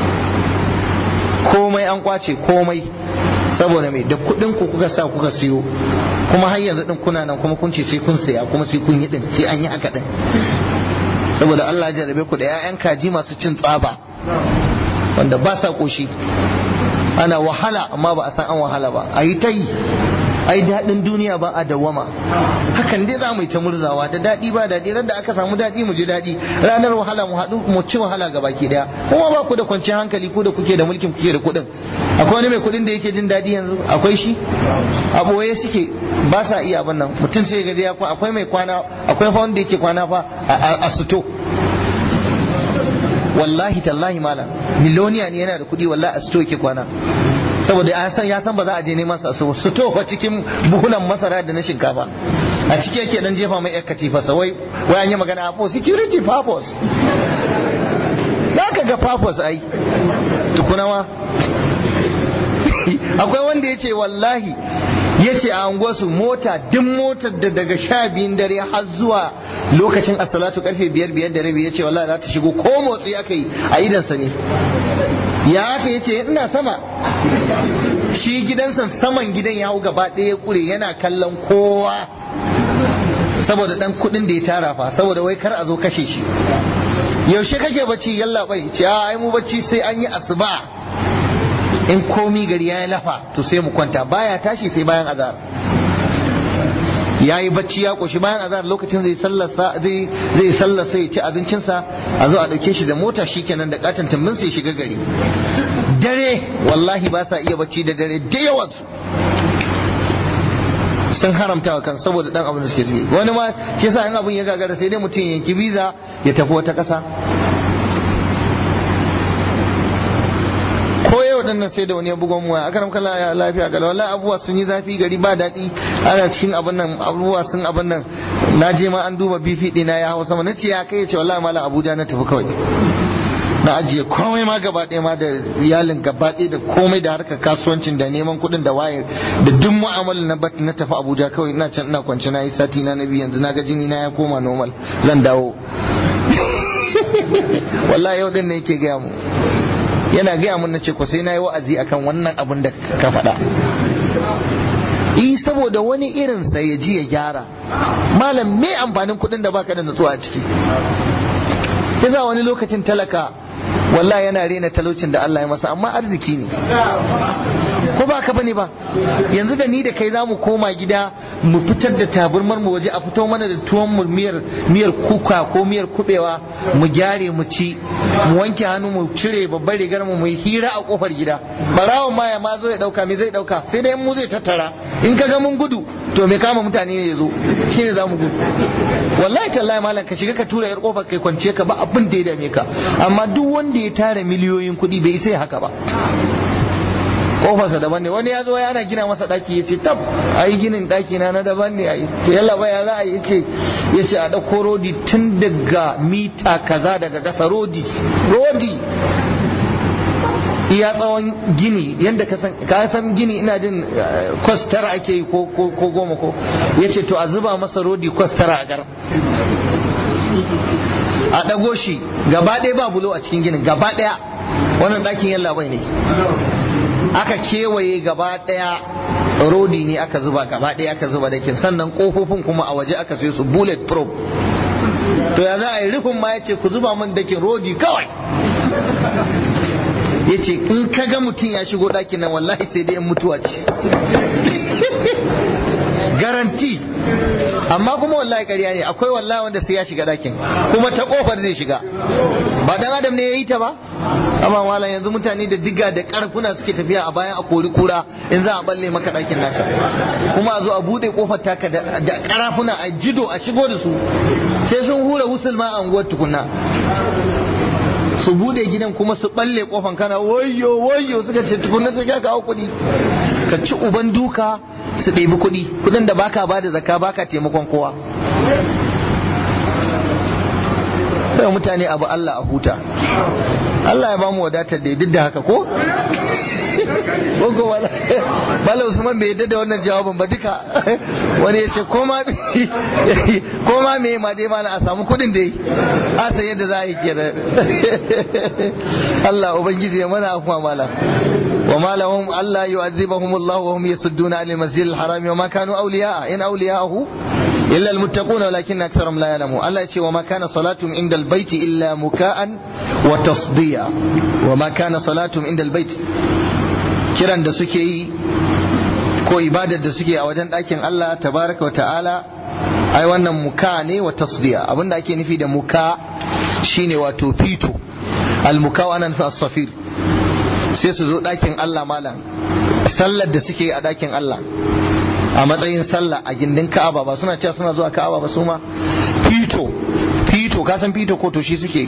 komai an kwace komai saboda mai da kudin ku kuka sa kuka siyo kuma har yanzu din kuna nan kuma kun ce sai kun saya kuma sai kun yi din sai an yi haka din saboda Allah ya jarabe ku da 'ya'yan kaji masu cin tsaba wanda ba sa koshi ana wahala amma ba a san an wahala ba a yi ta yi ai daɗin duniya ba a dawama hakan dai za mu yi ta murzawa da daɗi ba daɗi ran da aka samu daɗi mu ji daɗi ranar wahala mu haɗu mu ci wahala ga baki ɗaya kuma ba ku da kwanciyar hankali ku da kuke da mulkin kuke da kuɗin akwai wani mai kuɗin da yake jin daɗi yanzu akwai shi a ɓoye suke ba sa iya abin nan mutum sai ga ya akwai mai kwana akwai fa wanda yake kwana fa a suto wallahi tallahi malam miloniya ne yana da kuɗi wallahi a suto yake kwana saboda ya san ya san ba za a je neman sa su su tofa cikin buhunan masara da na shinkafa a ciki yake dan jefa mai yar katifa sa wai wai an yi magana for security purpose zaka ga purpose ai tukuna ma akwai wanda ya ce wallahi ya ce a unguwarsu mota duk motar da daga sha biyun dare har zuwa lokacin asalatu karfe biyar biyar da rabi ya ce wallahi za ta shigo ko motsi aka yi a idansa ne ya aka yace ina sama shi gidansa saman gidan ya hau gaba ɗaya kure yana kallon kowa saboda dan kudin da ya tara fa saboda wai kar a zo kashe shi yaushe kake bacci yalla bai ce a ai mu bacci sai an yi asuba in komi gari ya lafa to sai mu kwanta baya tashi sai bayan azar ya yi bacci ya koshi bayan azar lokacin zai sallarsa zai zai sallarsa ya ci abincinsa a zo a dauke shi da mota shikenan da katon tumbin sai shiga gari dare wallahi ba sa iya bacci da dare da yawan sun haramta wa kan saboda dan abin da suke ciki wani ma shi yasa in abin ya gagara sai dai mutum ya yanki visa ya tafi wata kasa ko yau din nan sai da wani ya bugon mu aka ramka lafiya ga wallahi abubuwa sun yi zafi gari ba daɗi ana cikin abin nan abubuwa sun abin nan na je ma an duba bifi ɗina ya hawa sama nace ya kai ce wallahi malam Abuja na tafi kawai na ajiye komai ma gaba ɗaya ma da iyalin gaba ɗaya da komai da harkar kasuwancin da neman kuɗin da waye da duk mu'amalar na bat na tafi Abuja kawai ina can ina kwance na yi sati na biyu yanzu na ga jini na ya koma normal zan dawo wallahi yau din ne yake gaya mu yana gaya mun nace ko sai na yi wa'azi akan wannan abin da ka faɗa eh saboda wani irin sa ya ji ya gyara malam me amfanin kuɗin da baka da nutsuwa a ciki yasa wani lokacin talaka wallahi yana rena talaucin da Allah ya masa amma arziki ne ko ba ka bane ba yanzu da ni da kai za mu koma gida mu fitar da taburmar mu waje a fito mana da tuwon mu miyar miyar kuka ko miyar kubewa mu gyare mu ci mu wanke hannu mu cire babbar rigar mu mu yi hira a kofar gida barawon ma ya ma zo ya dauka me zai dauka sai dai mu zai tattara in ka ga mun gudu to me kama mutane ne ya zo shine za mu gudu wallahi tallahi malam ka shiga ka tura yar kofar kai kwance ka ba abin da ya dame ka amma duk wanda ya tara miliyoyin kuɗi bai isa haka ba kofarsa daban ne wani ya zo yana gina masa daki ya ce tab a yi ginin daki na na daban ne a yi ce yalla baya za a yi ce ya ce a ɗauko rodi tun daga mita kaza daga ƙasa rodi rodi iya tsawon gini yadda ka san gini ina jin kwas tara ake yi ko goma ko ya ce to a zuba masa rodi kwas tara a gar a ɗago shi gaba ɗaya ba bulo a cikin ginin gaba ɗaya wannan ɗakin yalla bai ne aka kewaye gaba daya rodi ne aka zuba gaba daya aka zuba dakin sannan kofofin kuma a waje aka sai su bullet proof to ya za a yi rufin ma ya ce ku zuba min dakin rodi kawai ya ce in ka ga mutum ya shigo dakin nan wallahi sai dai in mutuwa ce garanti amma kuma wallahi ƙarya ne akwai wallahi wanda sai ya shiga dakin kuma ta kofar zai shiga ba dan adam ne ya yi ta ba amma wala yanzu mutane da diga da karfuna suke tafiya a bayan a kori kura in za a balle maka dakin naka kuma a zo a bude kofar taka da karafuna a jido a shigo da su sai sun hura musulma a unguwar tukunna su bude gidan kuma su balle kofan kana wayyo wayyo suka ce tukunna sai ka kawo kuɗi ka ci uban duka su ɗebi kuɗi kuɗin da baka ba da zakka baka taimakon kowa kai mutane abu Allah a huta Allah ya ba mu wadatar da duk da haka ko ko wala bala Usman bai yadda da wannan jawabin ba duka wani ya ce koma koma me ma dai mala a samu kudin da yi a san yadda za a yi kenan Allah ubangiji ya mana afuwa mala وما لهم ألا يعذبهم الله وهم يصدون عن المسجد الحرام وما كانوا أولياء إن أولياءه إلا المتقون ولكن أكثرهم لا يعلمون الله يقول وما كان صلاتهم عند البيت إلا مكاء وتصديا وما كان صلاتهم عند البيت kiran da suke yi ko ibadar da suke a wajen ɗakin Allah tabaraka wa ta'ala ai wannan muka ne wa tasdiya abinda ake nufi da muka shine wato fito al-muka wa anan fi as-safir sai su zo ɗakin Allah malam sallar da suke a ɗakin Allah a matsayin sallah a gindin Ka'aba ba suna cewa suna zuwa Ka'aba ba su ma fito fito ka san fito ko to shi suke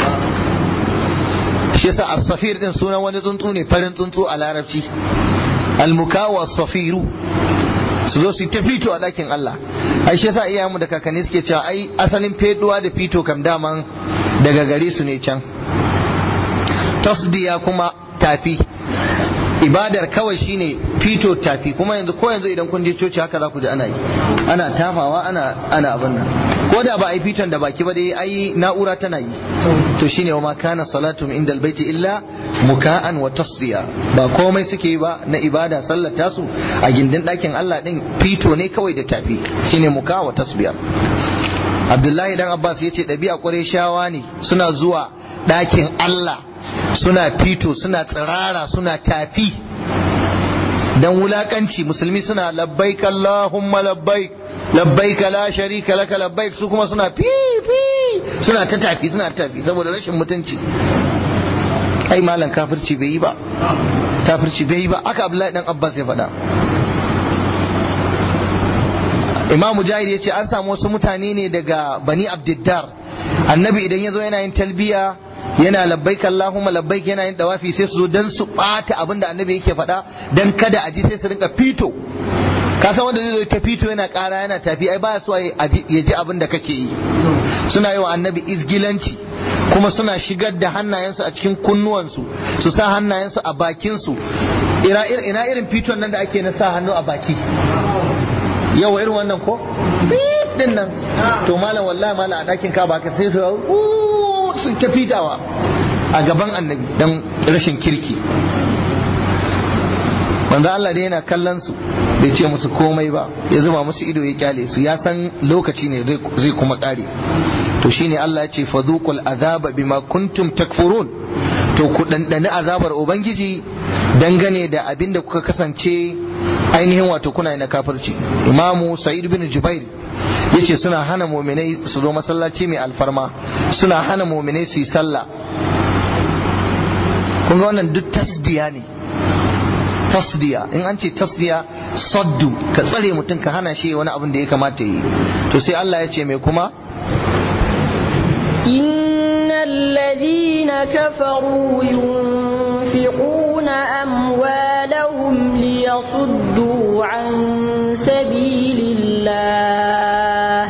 shi yasa as-safir din sunan wani tsuntsu ne farin tsuntsu a larabci al-mukawu as-safiru su zo su ta fito a ɗakin Allah ai shi yasa iyayenmu da kakanni suke cewa ai asalin feduwa da fito kam daman daga gare su ne can tasdiya kuma tafi ibadar kawai shine fito tafi kuma yanzu ko yanzu idan kun je coci haka za ku ji ana yi ana tafawa ana ana abin nan ko da ba a yi fiton da baki ba dai ai na'ura tana yi to shine wa ma kana salatum indal baiti illa muka'an wa tasdiya ba komai suke yi ba na ibada sallar tasu a gindin ɗakin Allah din fito ne kawai da tafi shine muka wa tasbiya Abdullahi dan Abbas yace ɗabi'a Qurayshawa ne suna zuwa ɗakin Allah suna fito suna tsirara suna tafi dan wulakanci musulmi suna labbaik Allahumma labbaik labbaik la sharika laka labbaik su kuma suna fi fi suna ta tafi suna tafi saboda rashin mutunci ai malam kafirci bai yi ba kafirci bai yi ba aka Abdullahi dan Abbas ya faɗa Imam Mujahid ya ce an samu wasu mutane ne daga Bani Abdiddar annabi idan ya zo yana yin talbiya yana labbaik Allahumma labbaik yana yin dawafi sai su zo dan su bata abin da annabi yake faɗa dan kada a ji sai su rinka fito ka san wanda zai zo ta fito yana ƙara yana tafi ai baya so ya ji abin da kake yi suna yi wa annabi izgilanci kuma suna shigar da hannayensu a cikin kunnuwansu su sa hannayensu a bakinsu ina irin fiton nan da ake na sa hannu a baki yau irin wannan ko din nan to malam wallahi malam a ɗakin ka baka sai su ta fitawa a gaban annabi don rashin kirki manzo Allah dai yana kallon su bai ce musu komai ba ya zuba musu ido ya kyale su ya san lokaci ne zai kuma kare to shine Allah ya ce fadhuqul azaba bima kuntum takfurun to ku ɗanɗani azabar ubangiji dangane da abin da kuka kasance ainihin wato kuna na kafirci imamu sa'id bin jubair yace suna hana muminai su zo masallaci mai alfarma suna hana muminai su yi sallah kun ga wannan duk tasdiya ne tasdiya in an ce tasdiya saddu ka tsare mutum ka hana shi wani abin da ya kamata yi to sai Allah ya ce mai kuma إن الذين كفروا ينفقون أموالهم ليصدوا عن سبيل الله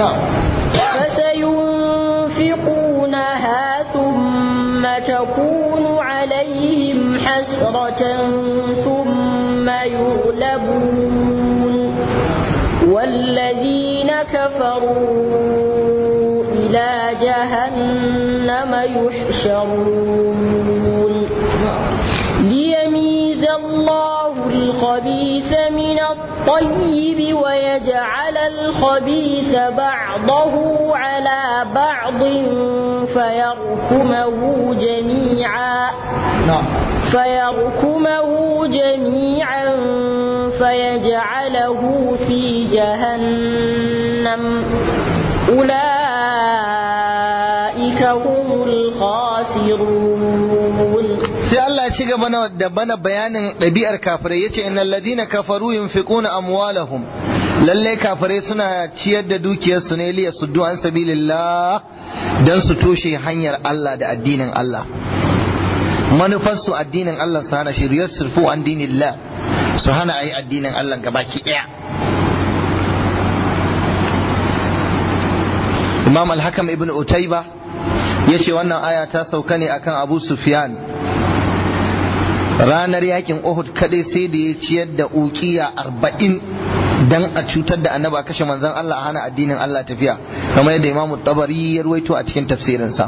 فسينفقونها ثم تكون عليهم حسرة ثم يغلبون والذين كفروا إلى جهنم يحشرون ليميز الله الخبيث من الطيب ويجعل الخبيث بعضه على بعض فيركمه جميعا فيركمه جميعا فيجعله في جهنم أولئك هم الخاسرون sai Allah ci gaba da bana bayanin ɗabi'ar kafirai yace innal ladina kafaru yunfiquna amwalahum lalle kafirai suna ciyar da dukiyarsu ne liya suddu an sabilillah dan su toshe hanyar Allah da addinin Allah manufarsu addinin Allah su hana shiriyar surfu an dinillah su hana ayi addinin Allah gabaki ɗaya Imam al-Hakam ibn Utayba yace wannan aya ta sauka ne akan Abu Sufyan ranar yakin Uhud kadai sai da ya ciyar da ukiya arba'in dan a cutar da annaba kashe manzon Allah a hana addinin Allah tafiya kamar yadda Imam Tabari ya ruwaito a cikin tafsirinsa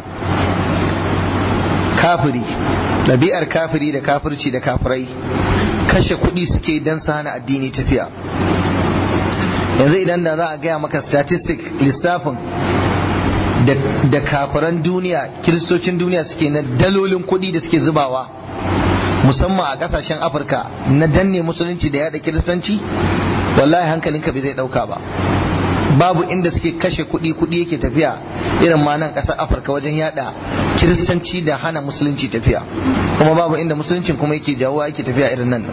kafiri ɗabi'ar kafiri da kafirci da kafirai kashe kuɗi suke dan su hana addini tafiya yanzu idan da za a gaya maka statistic lissafin da kafiran duniya kiristocin duniya suke na dalolin kuɗi da suke zubawa musamman a kasashen afirka na danne musulunci da yada kiristanci wallahi hankalinka bai zai dauka ba babu inda suke kashe kuɗi kuɗi yake tafiya irin ma nan ƙasar afirka wajen yada kiristanci da hana musulunci tafiya kuma babu inda musuluncin kuma yake jawo yake tafiya irin nan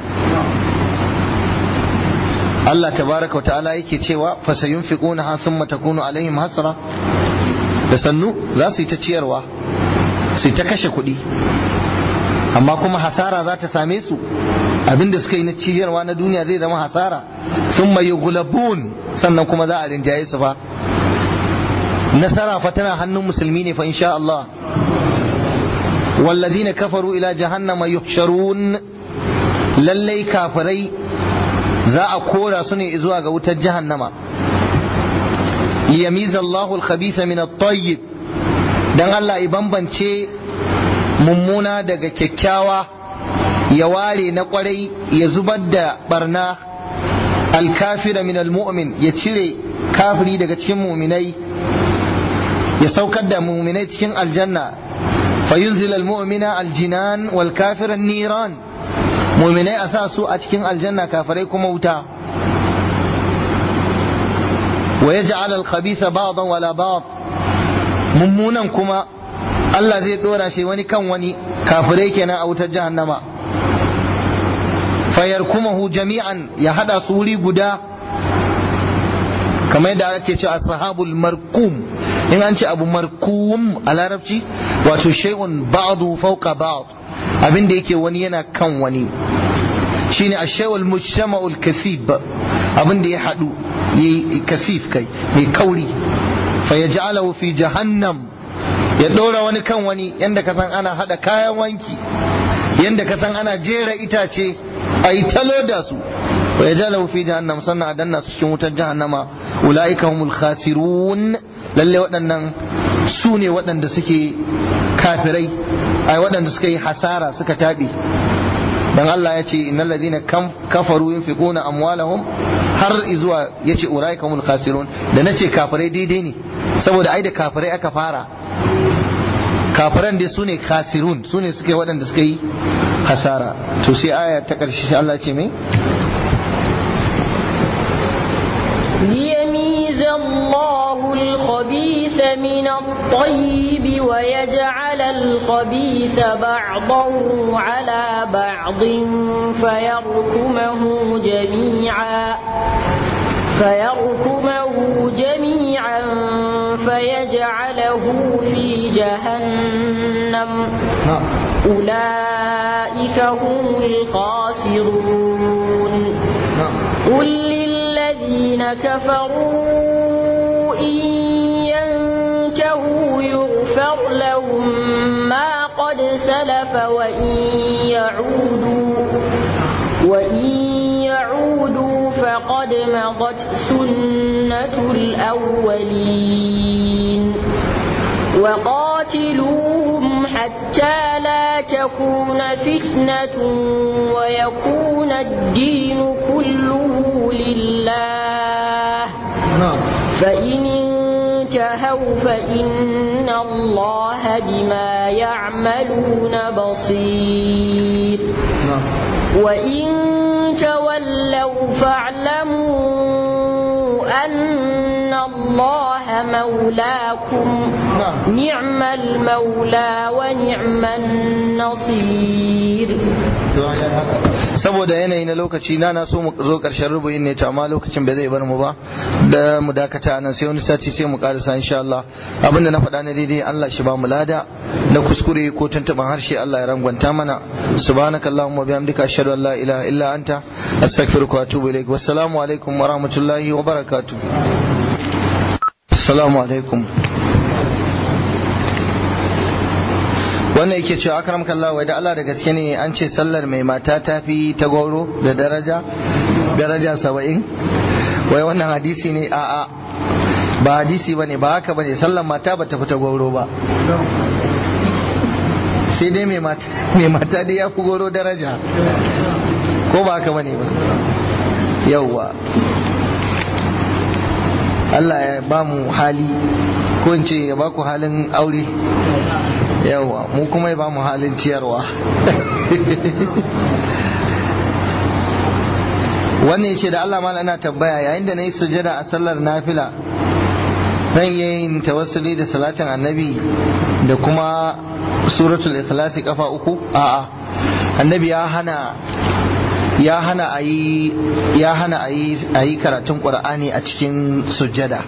Allah tabaraka wa ta'ala yake cewa fasayunfiquna ha summa takunu alaihim hasra da sannu za su yi ta ciyarwa su yi ta kashe kuɗi amma kuma hasara za ta same su abinda suka yi na ciyarwa na duniya zai zama hasara sun mai gulabun sannan kuma za a rinjaye su fa nasara fa tana hannun musulmi ne fa insha Allah wallazina kafaru ila jahannama yuhsharun lallai kafirai za a kora su ne zuwa ga wutar jahannama liyamiza Allahu al-khabitha min at-tayyib dan Allah ya bambance mummuna daga kyakkyawa ya ware na kwarai ya zubar da barna alkafira min almu'min ya cire kafiri daga cikin muminai ya saukar da muminai cikin aljanna fayunzil almu'mina aljinan wal kafira niran muminai a sa su a cikin aljanna kafirai kuma wuta wa yaj'al al-khabitha ba'dan wala ba'd mummunan kuma Allah zai dora shi wani kan wani kafirai kenan a wutar jahannama fayarkumahu jami'an ya hada su wuri guda kamar yadda ake ce ashabul markum in an ce abu markum a larabci wato shay'un ba'du fawqa ba'd abin da yake wani yana kan wani shine ashay'ul mujtama'ul kasib abin da ya hadu yayi kasif kai mai kauri fayaj'alahu fi jahannam ya ɗora wani kan wani yadda ka san ana haɗa kayan wanki yadda ka san ana jera itace a yi talo da su wa ya jala fi jahannam sannan a danna su cikin wutar jahannama ula'ika humul khasirun lalle waɗannan su ne waɗanda suke kafirai ai waɗanda suka yi hasara suka taɓe dan Allah ya ce innal ladina kafaru yunfiquna amwalahum har zuwa yace ulaika humul khasirun da nace kafirai daidai ne saboda ai da kafirai aka fara kafiran dai sune khasirun sune suka yi waɗanda suka yi hasara to sai aya ta ƙarshe sai Allah ce mai ليميز الله الخبيث من الطيب ويجعل الخبيث بعضه على بعض فيركمه جميعا فيركمه جميعا فيجعله في جهنم أولئك هم الخاسرون قل للذين كفروا إن ينتهوا يغفر لهم ما قد سلف وإن يعودوا وإن يعودوا فقد مضت سنة الأولين وقاتلوهم حتى لا تكون فتنة ويكون الدين كله لله فإن انتهوا فإن الله بما يعملون بصير وإن تولوا فاعلموا أن الله مولاكم نعم المولى ونعم النصير saboda yanayi na lokaci na na so mu zo karshen rubu'in ne to amma lokacin bai zai bar mu ba da mu dakata nan sai wani sati sai mu karasa insha Allah abinda na faɗa na daidai Allah shi ba mu lada na kuskure ko tuntuban harshe Allah ya rangwanta mana subhanakallahumma wa bihamdika ashhadu an la ilaha illa anta astaghfiruka wa atubu ilaik wassalamu alaikum wa rahmatullahi wa barakatuh assalamu alaikum wannan yake cewa akram kallah wai da Allah da gaske ne an ce sallar mai mata ta fi ta gwauro da daraja daraja saba'in wai wannan hadisi ne a a ba hadisi ba ne ba haka ba ne sallar mata ba ta fi ta gwauro ba sai dai mai mata dai ya fi gwauro daraja ko ba haka ba ne ba yauwa Allah ya ba mu hali ko in ce ya ba ku halin aure yawa mu kuma ya ba mu halin ciyarwa wannan ya ce da Allah mala ana tabbaya yayin da na yi sujada a sallar nafila zan iya yin tawassuli da salatin annabi da kuma suratul ikhlasi kafa uku a'a annabi ya hana ya hana a yi ya hana a yi karatun qur'ani a cikin sujada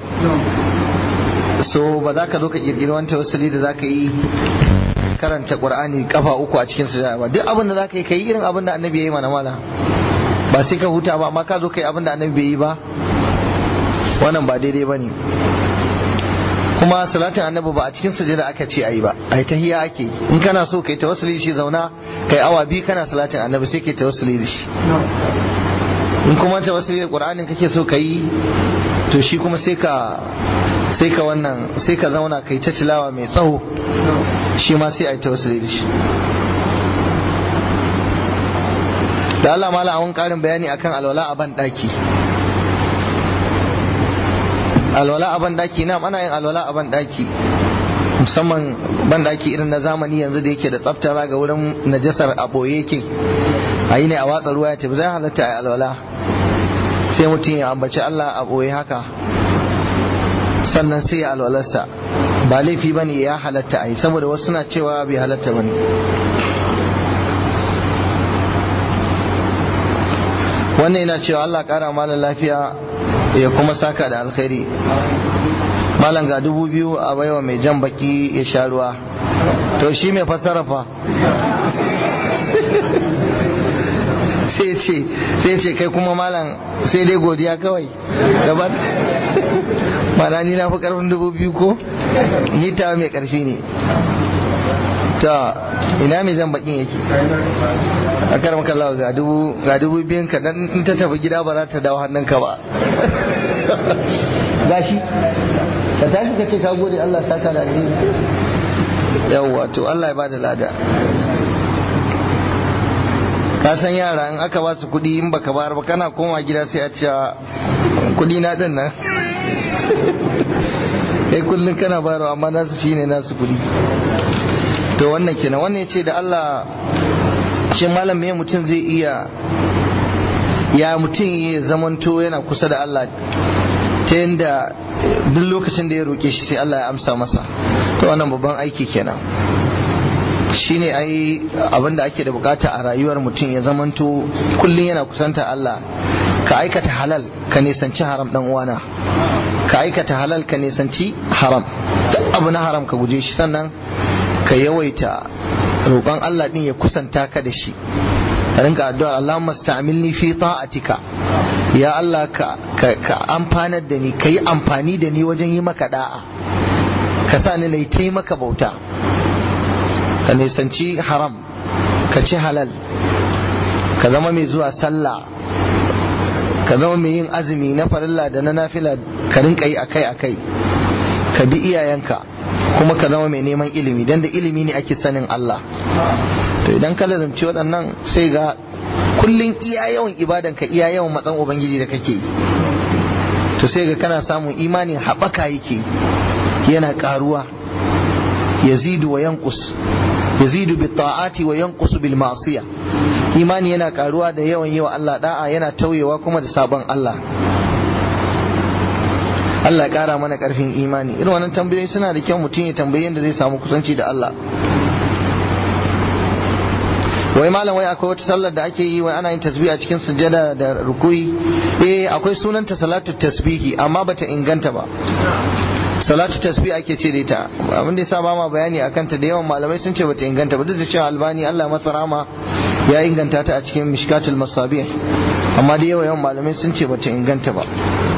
so ba za ka zo ka kirkiri wani tawassuli da za ka yi karanta qur'ani kafa uku a cikin sujada ba duk abin da za ka yi ka yi irin abin da annabi ya yi mana mala ba sai ka huta ba amma ka zo ka yi abin da annabi bai yi ba wannan ba daidai ba ne kuma salatin annabi ba a cikin sujada aka ce ayi ba ai tahiyya ake in kana so kai tawassuli shi zauna kai awa biyu kana salatin annabi sai kai tawassuli da shi in kuma tawassuli da qur'anin kake so kai to shi kuma sai ka sai ka wannan sai ka zauna kai ta tilawa mai tsawo shi ma sai ai tawassuli da shi da Allah mala a wani karin bayani akan alwala a ban daki alwala a bandaki na ana yin alwala a bandaki musamman bandaki irin na zamani yanzu da yake da tsafta ga wurin najasar a boye yake a yi ne a watsa ruwa ya tafi zai halatta a alwala sai mutum ya ambaci Allah a boye haka sannan sai ya alwalarsa ba laifi ba ne ya halatta a yi saboda wasu suna cewa bai halatta ba ne wannan yana cewa Allah kara malam lafiya ya kuma saka da alkhairi malam ga dubu biyu a baiwa mai jan baki ya sha ruwa to shi mai fassara fa sai ce sai ce kai kuma malam sai dai godiya kawai gaba mana ni na fi karfin dubu biyu ko ni ta mai karfi ne ta ina mai jan bakin yake a karam kallawa ga dubu ga dubu biyun ka dan in ta tafi gida ba za ta dawo hannunka ba gashi ka tashi ka ce ka gode Allah saka da alheri yawwa to Allah ya bada lada ka san yara in aka ba su kuɗi in baka bayar ba kana koma gida sai a ce kuɗi na din nan kai kullum kana bayarwa amma nasu shine nasu kuɗi to wannan kenan wannan ya ce da Allah shi malam me mutum zai iya ya mutum ya zamanto yana kusa da Allah ta yadda duk lokacin da ya roƙe shi sai Allah ya amsa masa to wannan babban aiki kenan shine ai abin da ake da bukata a rayuwar mutum ya zamanto kullum yana kusanta Allah ka aikata halal ka nisanci haram dan uwana ka aikata halal ka nisanci haram duk abu na haram ka guje shi sannan ka yawaita roƙon Allah din ya kusanta ka da shi ka rinka addu'a Allahumma sta'milni fi ta'atika ya Allah ka ka amfanar da ni ka yi amfani da ni wajen yi maka da'a ka sa ni na yi maka bauta ka nisanci haram ka ci halal ka zama mai zuwa sallah ka zama mai yin azumi na farilla da na nafila ka rinka yi akai akai ka bi iyayenka kuma ka zama mai neman ilimi dan da ilimi ne ake sanin Allah to idan ka lazumci waɗannan sai ga kullun iya yawan ibadan ka iya yawan matsan ubangiji da kake yi to sai ga kana samun imani haɓaka yake yana ƙaruwa yazidu wa yanqus yazidu bi ta'ati wa yanqusu bil ma'siya imani yana karuwa da yawan yi wa Allah da'a yana tauyewa kuma da sabon Allah Allah kara mana karfin imani irin wannan tambayoyi suna da kyau mutum ya tambayi yadda zai samu kusanci da Allah wai malam wai akwai wata sallar da ake yi wai ana yin tasbih a cikin sujada da rukuyi eh akwai sunanta salatu tasbihi amma bata inganta ba salatu tasbih ake ce da ita abin da yasa ba ma bayani akan ta da yawan malamai sun ce bata inganta ba duk da cewa albani Allah masa rama ya inganta ta a cikin mishkatul masabih amma da yawan yawan malamai sun ce bata inganta ba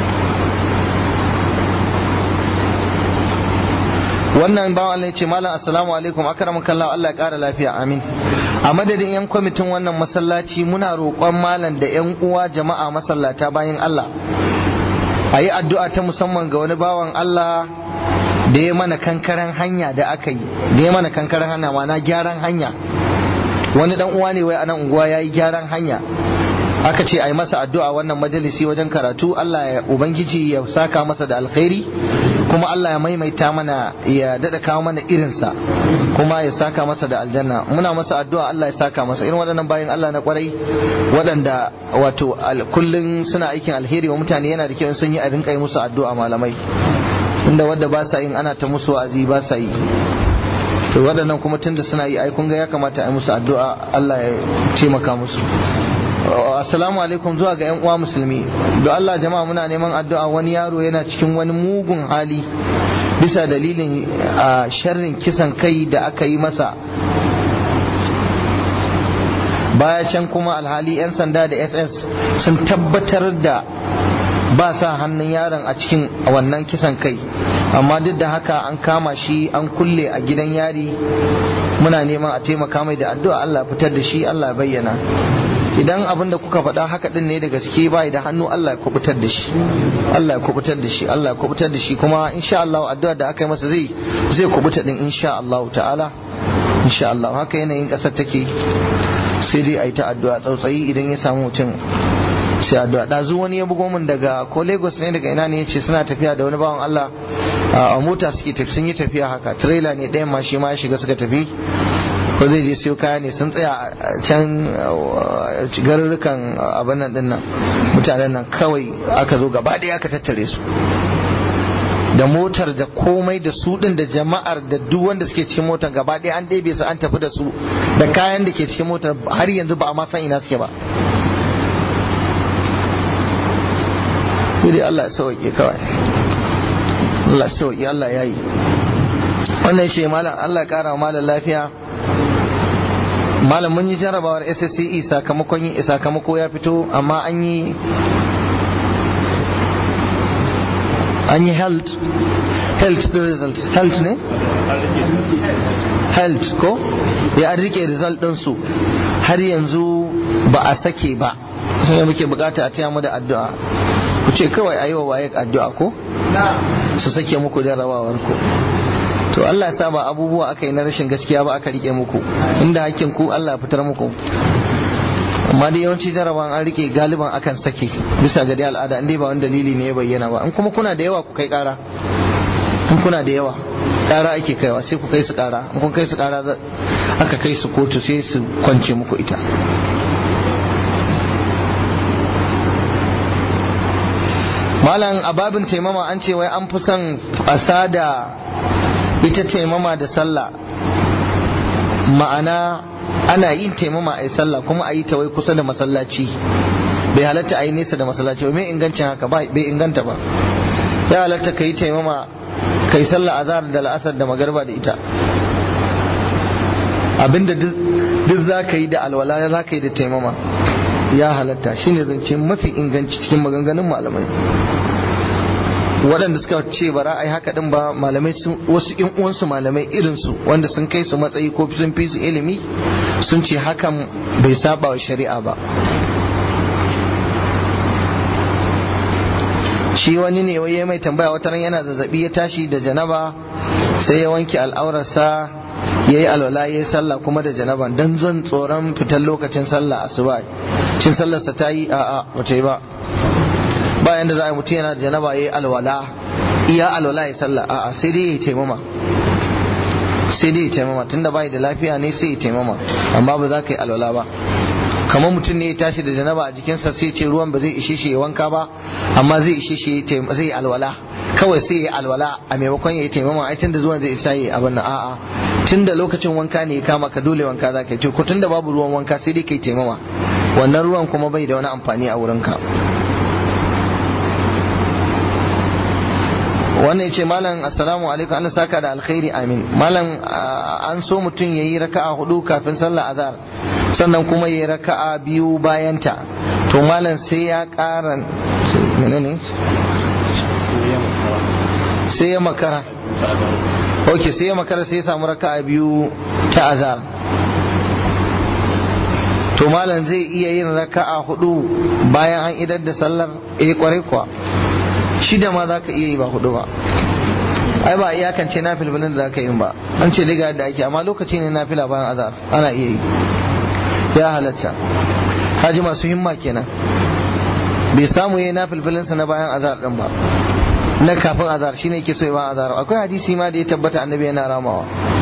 wannan bawan Allah ya ce malam assalamu alaikum akramuka Allah Allah ya kara lafiya amin a madadin yan kwamitin wannan masallaci muna roƙon malam da yan uwa jama'a masallata bayan Allah a yi addu'a ta musamman ga wani bawan Allah da ya mana kankaren hanya da aka yi da ya mana kankaren hanya mana gyaran hanya wani dan uwa ne wai a nan unguwa ya yi gyaran hanya aka ce a yi masa addu'a wannan majalisi wajen karatu Allah ya ubangiji ya saka masa da alkhairi kuma Allah ya maimaita mana ya dada kawo mana irinsa kuma ya saka masa da aljanna muna masa addu'a Allah ya saka masa irin waɗannan bayan Allah na kwarai waɗanda wato kullun suna aikin alheri wa mutane yana da kyau sun yi a rinka yi musu addu'a malamai inda wadda ba sa yin ana ta musu wa'azi ba sa yi to waɗannan kuma tunda suna yi ai kun ga ya kamata a yi musu addu'a Allah ya taimaka musu assalamu alaikum zuwa ga yan uwa musulmi don Allah jama'a muna neman addu'a wani yaro yana cikin wani mugun hali bisa dalilin a sharrin kisan kai da aka yi masa baya can kuma alhali 'yan sanda da ss sun tabbatar da ba sa hannun yaron a cikin wannan kisan kai amma duk da haka an kama shi an kulle a gidan yari muna neman a taimaka mai da addu'a Allah fitar da shi Allah bayyana idan abin da kuka faɗa haka din ne da gaske bai da hannu Allah ya kubutar da shi Allah ya kubutar da shi Allah ya kubutar da shi kuma insha Allah addu'a da aka yi masa zai zai kubuta din insha Allah ta'ala insha Allah haka yanayin ƙasar take sai dai a yi ta addu'a tsautsayi idan ya samu mutum sai addu'a ɗazu wani ya bugo min daga ko Lagos ne daga ina ne yace suna tafiya da wani bawan Allah a mota suke tafi sun yi tafiya haka trailer ne ɗayan ma shi ma ya shiga suka tafi ko zai je siyo kaya ne sun tsaya a can garurrukan abin nan dinnan mutanen nan kawai aka zo gaba ɗaya aka tattare su da motar da komai da su din da jama'ar da duk wanda suke cikin motar gaba ɗaya an ɗebe su an tafi da su da kayan da ke cikin motar har yanzu ba a ma san ina suke ba sai Allah ya sauke kawai Allah ya sauke Allah ya yi wannan shi malam Allah ya kara wa malam lafiya malam mun yi jarabawar SSCE sakamakon yin sakamako ya fito amma an yi an yi health health the result health ne health ko ya an rike result ɗinsu har yanzu ba a sake ba sai muke bukata a taya mu da addu'a ku ce kawai a yi wa waye addu'a ko su sake muku jarabawar ku to Allah ya sa ba abubuwa aka yi na rashin gaskiya ba aka rike muku inda hakkin ku Allah ya fitar muku amma da yawanci jarabawan an rike galiban akan sake bisa ga dai al'ada inda ba wani dalili ne ya bayyana ba in kuma kuna da yawa ku kai kara in in kuna da yawa ƙara ake kaiwa sai ku kai su ƙara in kun kai su ƙara aka kai su kotu sai su kwance muku ita malam ababin taimama an ce wai an fi son a da ita taimama da sallah ma'ana ana yin taimama a yi sallah kuma a yi ta wai kusa da masallaci bai halatta a yi nesa da masallaci ba mai ingancin haka bai inganta ba ya halatta ka yi taimama ka yi sallah azhar da la'asar da magarba da ita abinda duk za ka yi da alwala za ka yi da taimama ya halatta shine zance mafi inganci cikin maganganun malamai waɗanda suka ce ba ra'ayi haka din ba malamai sun wasu ƴan uwansu malamai irinsu wanda sun kai su matsayi ko sun fi su ilimi sun ce hakan bai saba wa shari'a ba shi wani ne wai mai tambaya wata ran yana zazzabi ya tashi da janaba sai ya wanke al'aurarsa ya yi alwala ya yi sallah kuma da janaba don zan tsoron fitar lokacin sallah asuba shin sallarsa ta yi a'a wace ba bayan da za a yi mutum yana da janaba ya yi alwala iya alwala ya sallah a'a sai dai ya yi taimama sai dai ya taimama tunda bai da lafiya ne sai ya taimama amma ba za ka yi alwala ba kamar mutum ne ya tashi da janaba a jikinsa sai ce ruwan ba zai ishe shi ya wanka ba amma zai ishe shi zai yi alwala kawai sai ya alwala a maimakon ya yi taimama ai tunda zuwan zai isa yi abin nan a'a tunda lokacin wanka ne ya kama ka dole wanka za ka yi ko tunda babu ruwan wanka sai dai kai taimama wannan ruwan kuma bai da wani amfani a wurinka wannan ce malam assalamu alaikum Allah saka da alkhairi amin malam an so mutum yayi raka'a hudu kafin sallar azhar sannan kuma yayi raka'a biyu bayanta to malam sai ya ƙara menene sai ya makara ok sai ya makara sai ya samu raka'a biyu ta azhar to malam zai iya yin raka'a hudu bayan an idar da sallar eh kwarai kuwa shida ma za ka iya yi ba hudu ba ai ba iyakance na filfilin da za ka yi ba an ce daga da ake amma lokaci ne na fila bayan azar ana iya yi ya halatta haji masu himma kenan bai samu yi na filfilinsa na bayan azar din ba na kafin azar shi ne ke so bayan azar akwai hadisi ma da ya tabbata annabi yana ramawa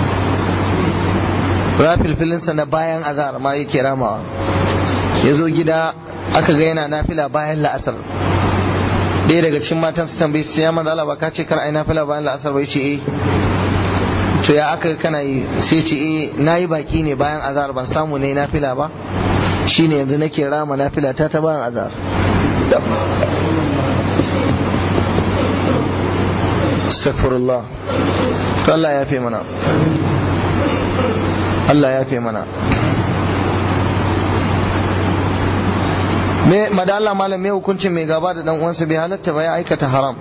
ra filfilinsa na bayan azar ma yake ramawa ya zo gida aka ga yana nafila bayan la'asar ɗaya daga cikin matan su tambaye su ya manzo Allah ba ka ce kar ai nafila bayan la'asar bai ce eh to ya aka kana yi sai ce eh nayi baki ne bayan azhar ban samu ne nafila ba shine yanzu nake rama nafila ta ta bayan azhar astaghfirullah to Allah ya fi mana Allah ya fi mana me madalla malam me hukuncin mai gaba da dan uwansa bai halatta ba ya aikata haram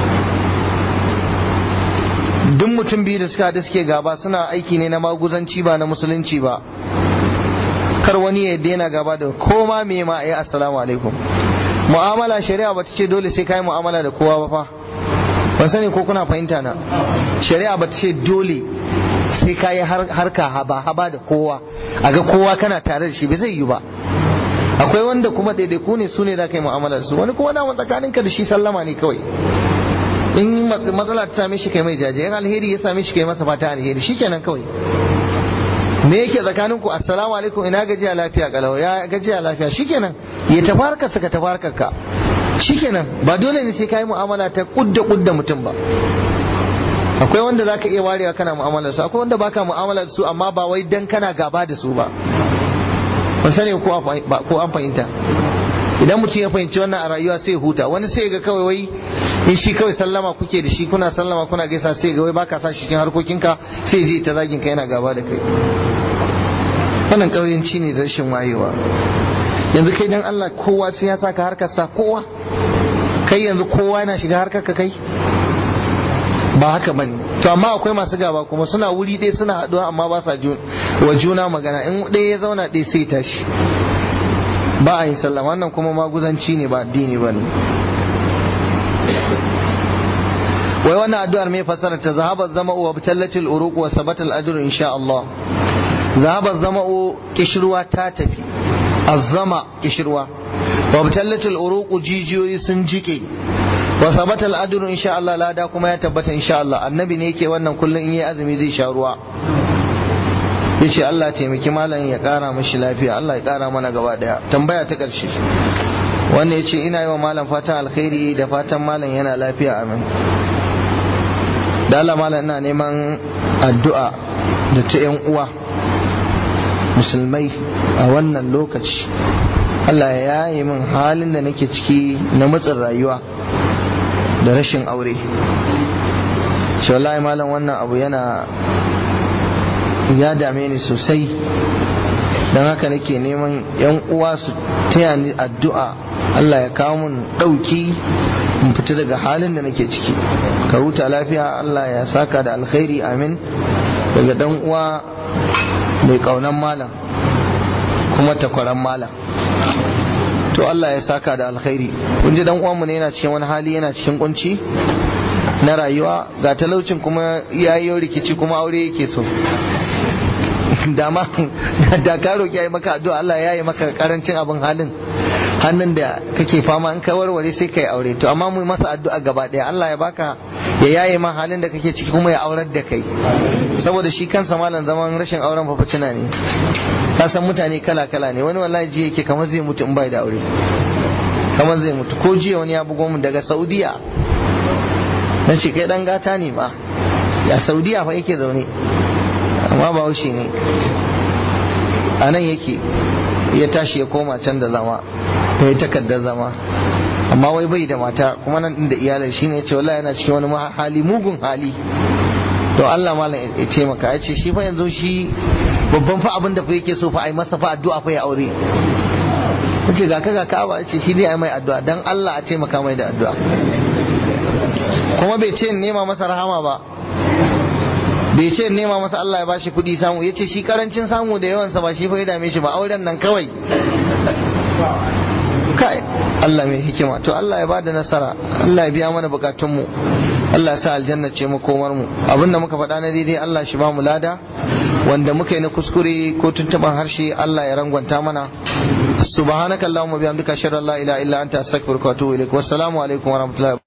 duk mutum biyu da suka da suke gaba suna aiki ne na maguzanci ba na musulunci ba kar wani ya daina gaba da koma me ma ayi assalamu alaikum mu'amala shari'a bata ce dole sai kai mu'amala da kowa ba fa ban sani ko kuna fahimta na shari'a bata ce dole sai kai harka haba haba da kowa a ga kowa kana tare da shi bai zai yi ba akwai wanda kuma daidaiku ne su ne za ka yi mu'amala da su wani kuma dama tsakaninka da shi sallama ne kawai in matsala ta same shi kai mai jaje in alheri ya same shi kai masa fata alheri shikenan kawai me yake tsakanin ku assalamu alaikum ina gajiya lafiya kalau ya gajiya lafiya shikenan ya tafarka saka tafarkar ka shikenan ba dole ne sai kai mu'amala ta kudda kudda mutum ba akwai wanda zaka iya warewa kana mu'amala da su akwai wanda baka mu'amala da su amma ba wai dan kana gaba da su ba ban sani ko an fahimta idan mutum ya fahimci wannan a rayuwa sai huta wani sai ga kawai wai in shi kawai sallama kuke da shi kuna sallama kuna gaisa sai ga wai baka sa shi cikin harkokinka sai je ta zagin ka yana gaba da kai wannan ƙauyenci ne da rashin wayewa yanzu kai dan Allah kowa sai ya saka harkar sa kowa kai yanzu kowa yana shiga harkar ka kai ba haka bane to amma akwai masu gaba kuma suna wuri ɗaya suna haɗuwa amma ba sa wa juna magana in ɗaya ya zauna ɗaya sai tashi ba a yin sallah wannan kuma maguzanci ne ba addini ba ne wai wannan addu'ar mai fasara ta zahabar zama'u wa tallatil uruq wa sabatal ajru insha Allah zahabar zama'u kishirwa ta tafi azzama kishirwa wa tallatil uruq jijiyoyi sun jike wa sabata al'aduru insha Allah lada kuma ya tabbata insha Allah annabi ne yake wannan kullum in yi azumi zai sha ruwa ya ce Allah taimaki malam ya kara mashi lafiya Allah ya kara mana gaba daya tambaya ta karshe wanda ya ce ina yi wa malam fatan alkhairi da fatan malam yana lafiya amin da Allah malam ina neman addu'a da ta yan uwa musulmai a wannan lokaci Allah ya yi min halin da nake ciki na matsin rayuwa da rashin aure shi wallahi malam wannan abu yana ya dame ni sosai don haka nake neman yan uwa su taya ni addu'a Allah ya kawo mun ɗauki in fita daga halin da nake ciki ka huta lafiya Allah ya saka da alkhairi amin daga dan uwa mai kaunan malam kuma takwaran malam to Allah ya saka da alkhairi kun ji dan uwanmu ne yana cikin wani hali yana cikin kunci na rayuwa ga talaucin kuma yayi rikici kuma aure yake so dama da ka roki yayi maka addu'a Allah ya yi maka karancin abin halin hannun da kake fama in ka warware sai kai aure to amma mu masa addu'a gaba daya Allah ya baka ya yaye ma halin da kake ciki kuma ya aurar da kai saboda shi kansa malam zaman rashin auren fafacina ne ka san mutane kala kala ne wani wallahi ji yake kamar zai mutu in bai da aure kamar zai mutu ko jiya wani ya bugo mu daga Saudiya na ce kai dan gata ne ma ya Saudiya fa yake zaune amma ba haushe ne a nan yake ya tashi ya koma can da zama ya yi takardar zama amma wai bai da mata kuma nan din da iyalai shine ce wallahi yana cikin wani hali mugun hali to Allah malam ya taimaka ya ce shi fa yanzu shi babban fa abin da fa yake so fa ai masa fa addu'a fa ya aure kace ga ka ga ka ba ce shi dai ai mai addu'a dan Allah a taimaka mai da addu'a kuma bai ce nema masa rahama ba bai ce nema masa Allah ya bashi kuɗi samu ya ce shi karancin samu da yawansa ba shi fa ya dame shi ba auren nan kawai kai Allah mai hikima to Allah ya bada nasara Allah ya biya mana bukatunmu Allah ya sa aljanna ce makomar mu abinda muka faɗa na daidai Allah shi ba mu lada wanda muka yi na kuskure ko tuntuban harshe Allah ya rangwanta mana subhanakallahumma bihamdika ashhadu an la ilaha illa anta astaghfiruka wa atubu ilaik wassalamu alaikum wa rahmatullahi